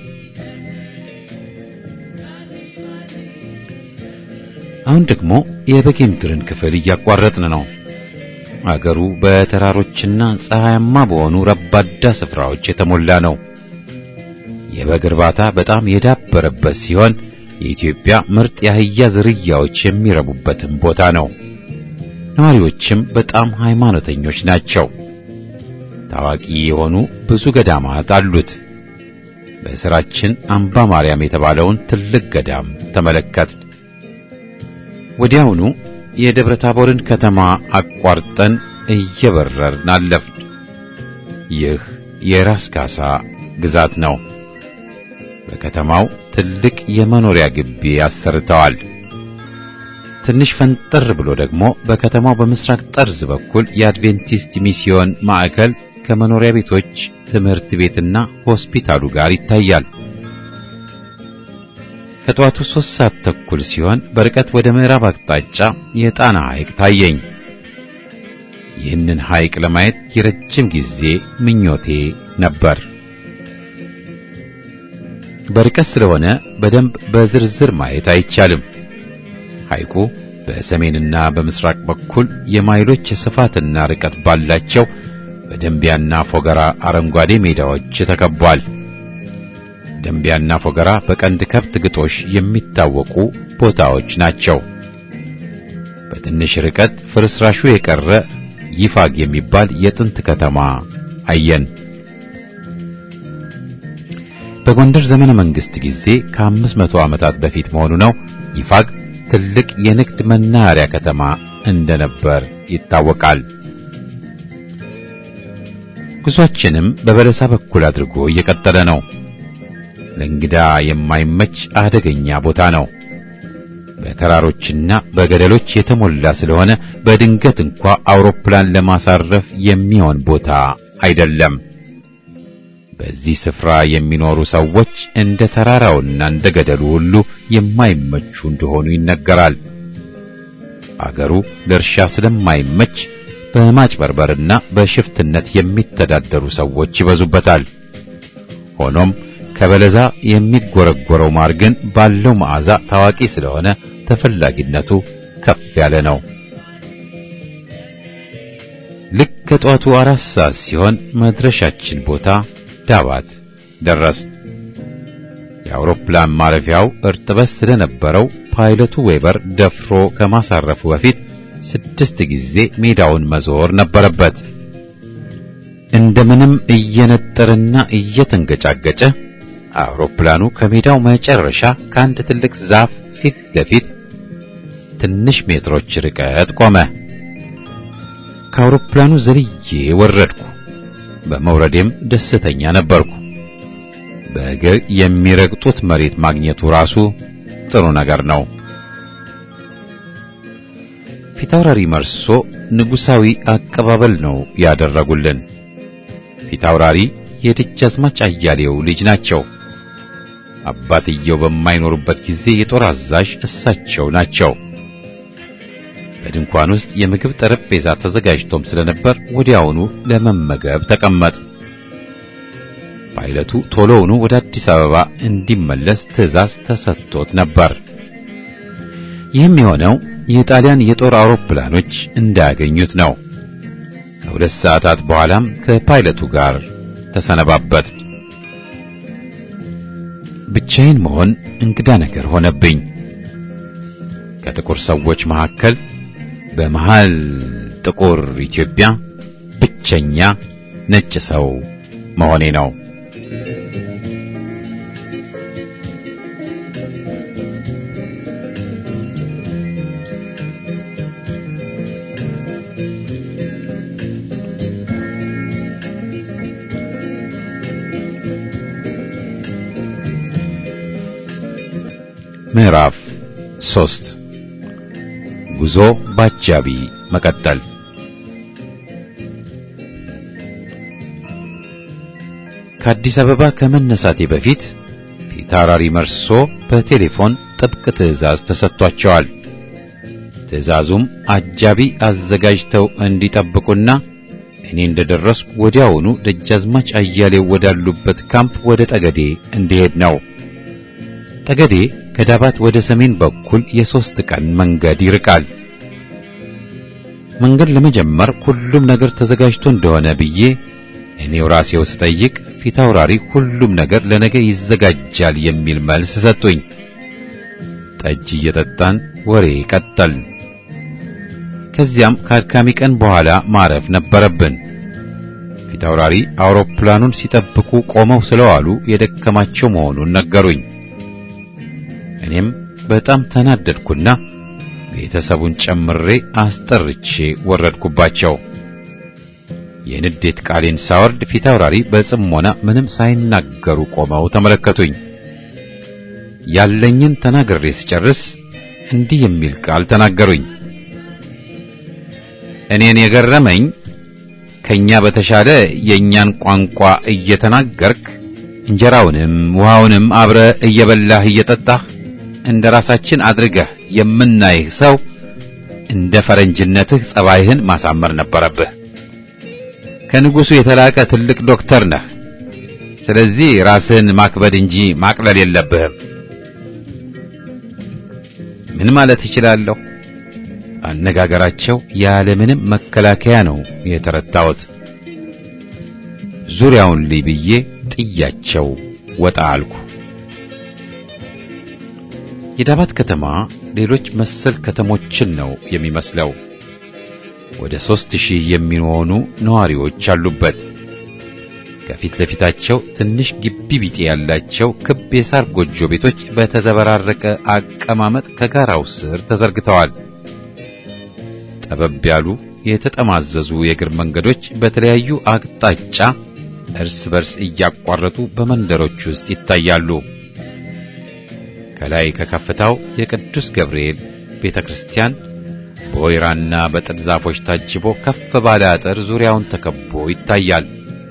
አሁን ደግሞ የበጌምድርን ክፍል እያቋረጥን ነው። አገሩ በተራሮችና ፀሐያማ በሆኑ ረባዳ ስፍራዎች የተሞላ ነው። የበግ እርባታ በጣም የዳበረበት ሲሆን የኢትዮጵያ ምርጥ የአህያ ዝርያዎች የሚረቡበትም ቦታ ነው። ነዋሪዎችም በጣም ሃይማኖተኞች ናቸው። ታዋቂ የሆኑ ብዙ ገዳማት አሉት። በስራችን አምባ ማርያም የተባለውን ትልቅ ገዳም ተመለከትን። ወዲያውኑ የደብረ ታቦርን ከተማ አቋርጠን እየበረርን አለፍን። ይህ የራስ ካሳ ግዛት ነው። በከተማው ትልቅ የመኖሪያ ግቢ አሰርተዋል። ትንሽ ፈንጠር ብሎ ደግሞ በከተማው በምስራቅ ጠርዝ በኩል የአድቬንቲስት ሚስዮን ማዕከል ከመኖሪያ ቤቶች፣ ትምህርት ቤትና ሆስፒታሉ ጋር ይታያል። ከጠዋቱ ሦስት ሰዓት ተኩል ሲሆን በርቀት ወደ ምዕራብ አቅጣጫ የጣና ሐይቅ ታየኝ። ይህንን ሐይቅ ለማየት የረጅም ጊዜ ምኞቴ ነበር። በርቀት ስለሆነ በደንብ በዝርዝር ማየት አይቻልም። ሐይቁ በሰሜንና በምስራቅ በኩል የማይሎች ስፋትና ርቀት ባላቸው በደንቢያና ፎገራ አረንጓዴ ሜዳዎች ተከቧል። ደንቢያና ፎገራ በቀንድ ከብት ግጦሽ የሚታወቁ ቦታዎች ናቸው። በትንሽ ርቀት ፍርስራሹ የቀረ ይፋግ የሚባል የጥንት ከተማ አየን። በጎንደር ዘመነ መንግስት ጊዜ ከአምስት መቶ ዓመታት በፊት መሆኑ ነው። ይፋግ ትልቅ የንግድ መናኸሪያ ከተማ እንደነበር ይታወቃል። ጉዟችንም በበለሳ በኩል አድርጎ እየቀጠለ ነው። ለእንግዳ የማይመች አደገኛ ቦታ ነው። በተራሮችና በገደሎች የተሞላ ስለሆነ በድንገት እንኳ አውሮፕላን ለማሳረፍ የሚሆን ቦታ አይደለም። በዚህ ስፍራ የሚኖሩ ሰዎች እንደ ተራራውና እንደ ገደሉ ሁሉ የማይመቹ እንደሆኑ ይነገራል። አገሩ ለእርሻ ስለማይመች በማጭበርበርና በሽፍትነት የሚተዳደሩ ሰዎች ይበዙበታል። ሆኖም ከበለዛ የሚጎረጎረው ማር ግን ባለው መዓዛ ታዋቂ ስለሆነ ተፈላጊነቱ ከፍ ያለ ነው። ልክ ከጠዋቱ አራት ሰዓት ሲሆን መድረሻችን ቦታ ዳባት ደረስ። የአውሮፕላን ማረፊያው እርጥበት ስለነበረው ፓይለቱ ዌበር ደፍሮ ከማሳረፉ በፊት ስድስት ጊዜ ሜዳውን መዞር ነበረበት። እንደምንም እየነጠረና እየተንገጫገጨ አውሮፕላኑ ከሜዳው መጨረሻ ከአንድ ትልቅ ዛፍ ፊት ለፊት ትንሽ ሜትሮች ርቀት ቆመ። ከአውሮፕላኑ ዘልዬ ወረድኩ። በመውረዴም ደስተኛ ነበርኩ። በእግር የሚረግጡት መሬት ማግኘቱ ራሱ ጥሩ ነገር ነው። ፊታውራሪ መርሶ ንጉሳዊ አቀባበል ነው ያደረጉልን። ፊታውራሪ የደጃዝማች አያሌው ልጅ ናቸው። አባትየው በማይኖሩበት ጊዜ የጦር አዛዥ እሳቸው ናቸው። በድንኳን ውስጥ የምግብ ጠረጴዛ ተዘጋጅቶም ስለነበር ወዲያውኑ ለመመገብ ተቀመጥ። ፓይለቱ ቶሎውኑ ወደ አዲስ አበባ እንዲመለስ ትዕዛዝ ተሰጥቶት ነበር። ይህም የሆነው የጣሊያን የጦር አውሮፕላኖች እንዳያገኙት ነው። ከሁለት ሰዓታት በኋላም ከፓይለቱ ጋር ተሰነባበት። ብቻዬን መሆን እንግዳ ነገር ሆነብኝ። ከጥቁር ሰዎች መካከል በመሃል ጥቁር ኢትዮጵያ ብቸኛ ነጭ ሰው መሆኔ ነው። ምዕራፍ ሶስት ጉዞ ባጃቢ መቀጠል። ከአዲስ አበባ ከመነሳቴ በፊት ፊታውራሪ መርሶ በቴሌፎን ጥብቅ ትዕዛዝ ተሰጥቷቸዋል። ትዕዛዙም አጃቢ አዘጋጅተው እንዲጠብቁና እኔ እንደደረስኩ ወዲያውኑ ደጃዝማች አያሌው ወዳሉበት ካምፕ ወደ ጠገዴ እንዲሄድ ነው። ጠገዴ ከዳባት ወደ ሰሜን በኩል የሦስት ቀን መንገድ ይርቃል። መንገድ ለመጀመር ሁሉም ነገር ተዘጋጅቶ እንደሆነ ብዬ እኔው ራሴው ስጠይቅ ፊታውራሪ ሁሉም ነገር ለነገ ይዘጋጃል የሚል መልስ ሰጡኝ። ጠጅ እየጠጣን ወሬ ቀጠል። ከዚያም ከአድካሚ ቀን በኋላ ማረፍ ነበረብን። ፊታውራሪ አውሮፕላኑን ሲጠብቁ ቆመው ስለዋሉ የደከማቸው መሆኑን ነገሩኝ። እኔም በጣም ተናደድኩና ቤተሰቡን ጨምሬ አስጠርቼ ወረድኩባቸው። የንዴት ቃሌን ሳወርድ ፊት አውራሪ በጽሞና ምንም ሳይናገሩ ቆመው ተመለከቱኝ። ያለኝን ተናግሬ ስጨርስ እንዲህ የሚል ቃል ተናገሩኝ። እኔን የገረመኝ ከኛ በተሻለ የእኛን ቋንቋ እየተናገርክ እንጀራውንም ውሃውንም አብረ እየበላህ እየጠጣህ እንደ ራሳችን አድርገህ የምናይህ ሰው እንደ ፈረንጅነትህ ጸባይህን ማሳመር ነበረብህ። ከንጉሡ የተላቀ ትልቅ ዶክተር ነህ። ስለዚህ ራስህን ማክበድ እንጂ ማቅለል የለብህም። ምን ማለት እችላለሁ? አነጋገራቸው ያለምንም መከላከያ ነው የተረታሁት። ዙሪያውን ልይ ብዬ ጥያቸው ወጣ አልኩ። የዳባት ከተማ ሌሎች መሰል ከተሞችን ነው የሚመስለው። ወደ ሦስት ሺህ የሚሆኑ ነዋሪዎች አሉበት። ከፊት ለፊታቸው ትንሽ ግቢ ቢጤ ያላቸው ክብ የሳር ጎጆ ቤቶች በተዘበራረቀ አቀማመጥ ከጋራው ስር ተዘርግተዋል። ጠበብ ያሉ የተጠማዘዙ የእግር መንገዶች በተለያዩ አቅጣጫ እርስ በርስ እያቋረጡ በመንደሮች ውስጥ ይታያሉ። ከላይ ከከፍታው የቅዱስ ገብርኤል ቤተ ክርስቲያን በወይራና በጥድ ዛፎች ታጅቦ ከፍ ባለ አጥር ዙሪያውን ተከቦ ይታያል።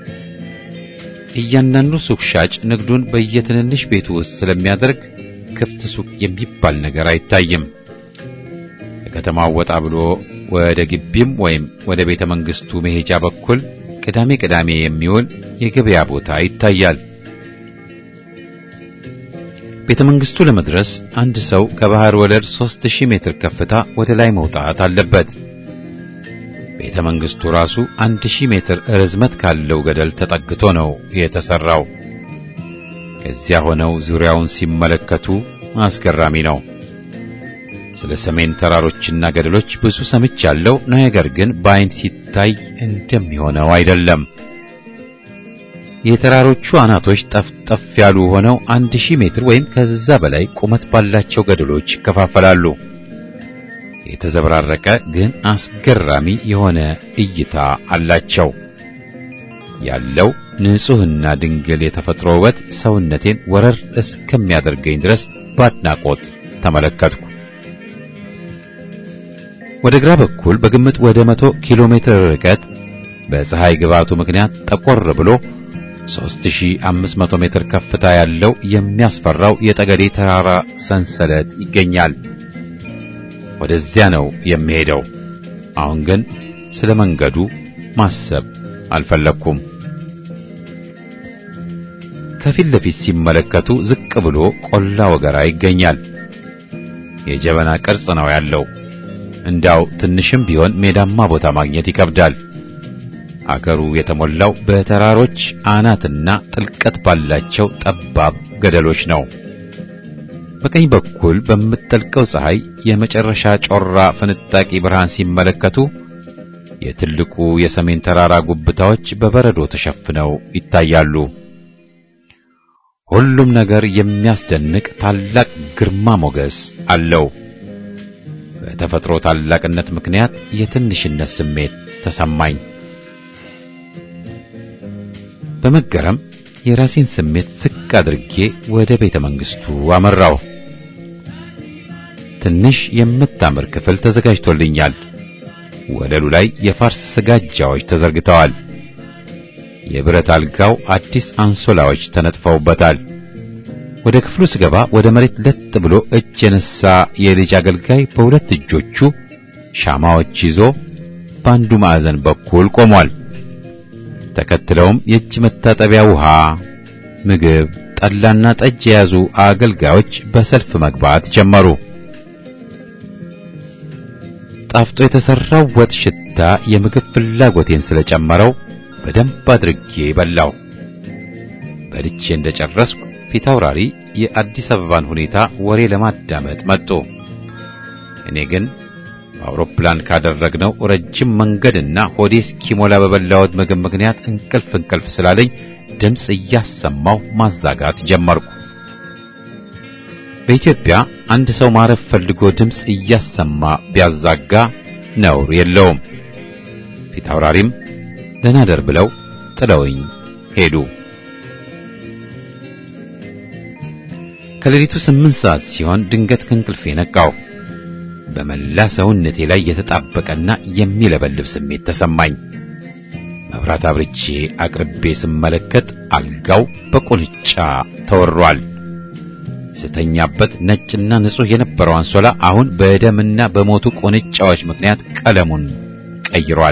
እያንዳንዱ ሱቅ ሻጭ ንግዱን በየትንንሽ ቤቱ ውስጥ ስለሚያደርግ ክፍት ሱቅ የሚባል ነገር አይታይም። ከከተማው ወጣ ብሎ ወደ ግቢም ወይም ወደ ቤተ መንግስቱ መሄጃ በኩል ቅዳሜ ቅዳሜ የሚውል የገበያ ቦታ ይታያል። ቤተ መንግስቱ ለመድረስ አንድ ሰው ከባህር ወለል 3000 ሜትር ከፍታ ወደ ላይ መውጣት አለበት። ቤተ መንግስቱ ራሱ 1000 ሜትር ርዝመት ካለው ገደል ተጠግቶ ነው የተሰራው። ከዚያ ሆነው ዙሪያውን ሲመለከቱ አስገራሚ ነው። ስለ ሰሜን ተራሮችና ገደሎች ብዙ ሰምቻለሁ፣ ነገር ግን በአይን ሲታይ እንደሚሆነው አይደለም። የተራሮቹ አናቶች ጠፍጠፍ ያሉ ሆነው አንድ ሺህ ሜትር ወይም ከዛ በላይ ቁመት ባላቸው ገደሎች ይከፋፈላሉ። የተዘበራረቀ ግን አስገራሚ የሆነ እይታ አላቸው። ያለው ንጹሕና ድንግል የተፈጥሮ ውበት ሰውነቴን ወረር እስከሚያደርገኝ ድረስ በአድናቆት ተመለከትኩ። ወደ ግራ በኩል በግምት ወደ መቶ ኪሎ ሜትር ርቀት በፀሐይ ግባቱ ምክንያት ጠቆር ብሎ 3500 ሜትር ከፍታ ያለው የሚያስፈራው የጠገዴ ተራራ ሰንሰለት ይገኛል። ወደዚያ ነው የሚሄደው። አሁን ግን ስለ መንገዱ ማሰብ አልፈለኩም። ከፊት ለፊት ሲመለከቱ ዝቅ ብሎ ቆላ ወገራ ይገኛል። የጀበና ቅርጽ ነው ያለው። እንዳው ትንሽም ቢሆን ሜዳማ ቦታ ማግኘት ይከብዳል። አገሩ የተሞላው በተራሮች አናትና ጥልቀት ባላቸው ጠባብ ገደሎች ነው። በቀኝ በኩል በምትጠልቀው ፀሐይ የመጨረሻ ጮራ ፍንጣቂ ብርሃን ሲመለከቱ የትልቁ የሰሜን ተራራ ጉብታዎች በበረዶ ተሸፍነው ይታያሉ። ሁሉም ነገር የሚያስደንቅ ታላቅ ግርማ ሞገስ አለው። በተፈጥሮ ታላቅነት ምክንያት የትንሽነት ስሜት ተሰማኝ። በመገረም የራሴን ስሜት ዝቅ አድርጌ ወደ ቤተ መንግስቱ አመራው። ትንሽ የምታምር ክፍል ተዘጋጅቶልኛል። ወለሉ ላይ የፋርስ ስጋጃዎች ተዘርግተዋል። የብረት አልጋው አዲስ አንሶላዎች ተነጥፈውበታል። ወደ ክፍሉ ስገባ ወደ መሬት ለጥ ብሎ እጅ የነሳ የልጅ አገልጋይ በሁለት እጆቹ ሻማዎች ይዞ በአንዱ ማዕዘን በኩል ቆሟል። ተከትለውም የእጅ መታጠቢያ ውሃ፣ ምግብ፣ ጠላና ጠጅ የያዙ አገልጋዮች በሰልፍ መግባት ጀመሩ። ጣፍጦ የተሰራው ወጥ ሽታ የምግብ ፍላጎቴን ስለጨመረው በደንብ አድርጌ በላው። በልቼ እንደጨረስኩ ፊት አውራሪ የአዲስ አበባን ሁኔታ ወሬ ለማዳመጥ መጡ። እኔ ግን በአውሮፕላን ካደረግነው ረጅም መንገድና ሆዴ እስኪሞላ በበላሁት ምግብ ምክንያት እንቅልፍ እንቅልፍ ስላለኝ ድምፅ እያሰማው ማዛጋት ጀመርኩ። በኢትዮጵያ አንድ ሰው ማረፍ ፈልጎ ድምፅ እያሰማ ቢያዛጋ ነውር የለውም። ፊት አውራሪም ደህና ደር ብለው ጥለውኝ ሄዱ። ከሌሊቱ ስምንት ሰዓት ሲሆን ድንገት ከእንቅልፌ ነቃው። በመላ ሰውነቴ ላይ የተጣበቀና የሚለበልብ ስሜት ተሰማኝ። መብራት አብርቼ አቅርቤ ስመለከት አልጋው በቁንጫ ተወሯል። ስተኛበት ነጭና ንጹሕ የነበረው አንሶላ አሁን በደምና በሞቱ ቁንጫዎች ምክንያት ቀለሙን ቀይሯል።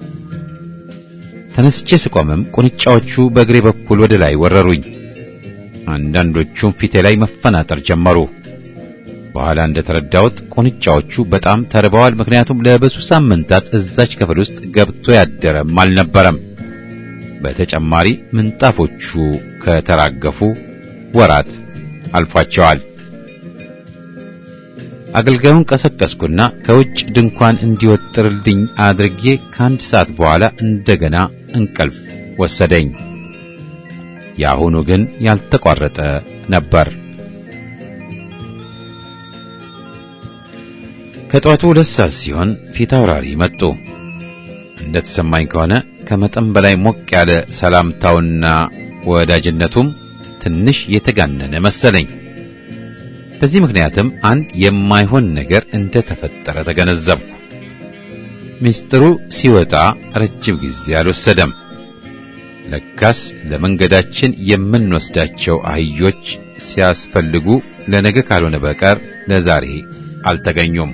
ተነስቼ ስቆምም ቁንጫዎቹ በእግሬ በኩል ወደ ላይ ወረሩኝ። አንዳንዶቹም ፊቴ ላይ መፈናጠር ጀመሩ። በኋላ እንደተረዳሁት ቁንጫዎቹ በጣም ተርበዋል። ምክንያቱም ለብዙ ሳምንታት እዛች ክፍል ውስጥ ገብቶ ያደረም አልነበረም። በተጨማሪ ምንጣፎቹ ከተራገፉ ወራት አልፏቸዋል። አገልጋዩን ቀሰቀስኩና ከውጭ ድንኳን እንዲወጥርልኝ አድርጌ ከአንድ ሰዓት በኋላ እንደገና እንቅልፍ ወሰደኝ። የአሁኑ ግን ያልተቋረጠ ነበር። ከጠዋቱ ሁለት ሰዓት ሲሆን ፊት አውራሪ መጡ። እንደተሰማኝ ከሆነ ከመጠን በላይ ሞቅ ያለ ሰላምታውና ወዳጅነቱም ትንሽ የተጋነነ መሰለኝ። በዚህ ምክንያትም አንድ የማይሆን ነገር እንደተፈጠረ ተገነዘብኩ። ምስጢሩ ሲወጣ ረጅም ጊዜ አልወሰደም። ለካስ ለመንገዳችን የምንወስዳቸው አህዮች ሲያስፈልጉ ለነገ ካልሆነ በቀር ለዛሬ አልተገኙም።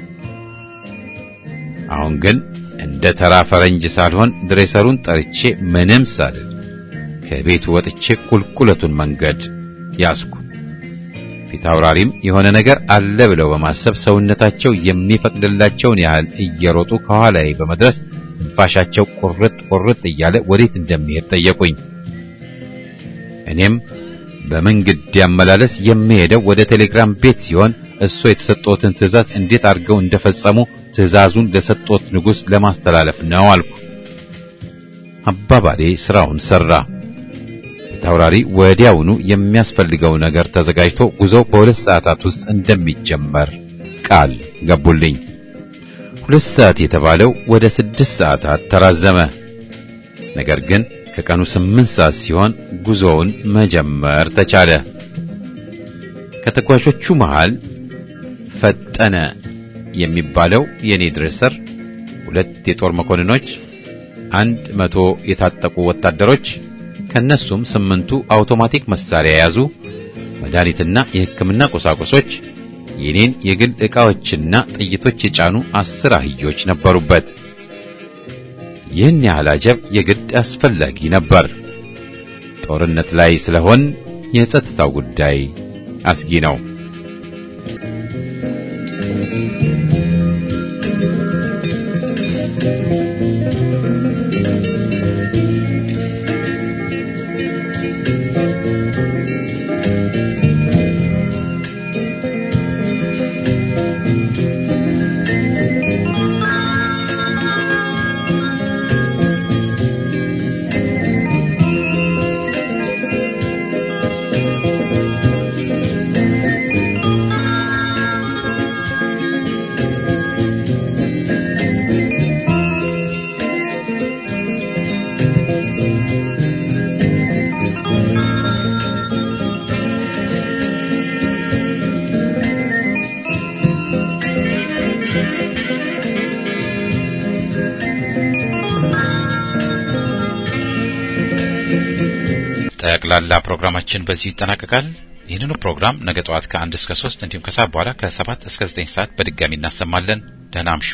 አሁን ግን እንደ ተራ ፈረንጅ ሳልሆን ድሬሰሩን ጠርቼ ምንም ሳልል ከቤቱ ወጥቼ ቁልቁለቱን መንገድ ያዝኩ። ፊት አውራሪም የሆነ ነገር አለ ብለው በማሰብ ሰውነታቸው የሚፈቅድላቸውን ያህል እየሮጡ ከኋላዬ በመድረስ ትንፋሻቸው ቁርጥ ቁርጥ እያለ ወዴት እንደሚሄድ ጠየቁኝ። እኔም በመንገድ ያመላለስ የሚሄደው ወደ ቴሌግራም ቤት ሲሆን እሱ የተሰጠዎትን ትዕዛዝ እንዴት አድርገው እንደፈጸሙ ትዕዛዙን ለሰጠዎት ንጉሥ ለማስተላለፍ ነው አልኩ። አባባሌ ስራውን ሰራ። ታውራሪ ወዲያውኑ የሚያስፈልገው ነገር ተዘጋጅቶ ጉዞው በሁለት ሰዓታት ውስጥ እንደሚጀመር ቃል ገቡልኝ። ሁለት ሰዓት የተባለው ወደ ስድስት ሰዓታት ተራዘመ። ነገር ግን ከቀኑ ስምንት ሰዓት ሲሆን ጉዞውን መጀመር ተቻለ። ከተጓዦቹ መሃል ፈጠነ የሚባለው የኔ ድሬሰር፣ ሁለት የጦር መኮንኖች፣ አንድ መቶ የታጠቁ ወታደሮች ከነሱም ስምንቱ አውቶማቲክ መሳሪያ የያዙ መድኃኒትና የሕክምና ቁሳቁሶች፣ የኔን የግል ዕቃዎችና ጥይቶች የጫኑ አስር አህዮች ነበሩበት። ይህን ያህል አጀብ የግድ አስፈላጊ ነበር። ጦርነት ላይ ስለሆን የጸጥታው ጉዳይ አስጊ ነው። ጠቅላላ ፕሮግራማችን በዚሁ ይጠናቀቃል። ይህንኑ ፕሮግራም ነገ ጠዋት ከአንድ እስከ ሶስት እንዲሁም ከሰዓት በኋላ ከሰባት እስከ ዘጠኝ ሰዓት በድጋሚ እናሰማለን። ደህና አምሹ።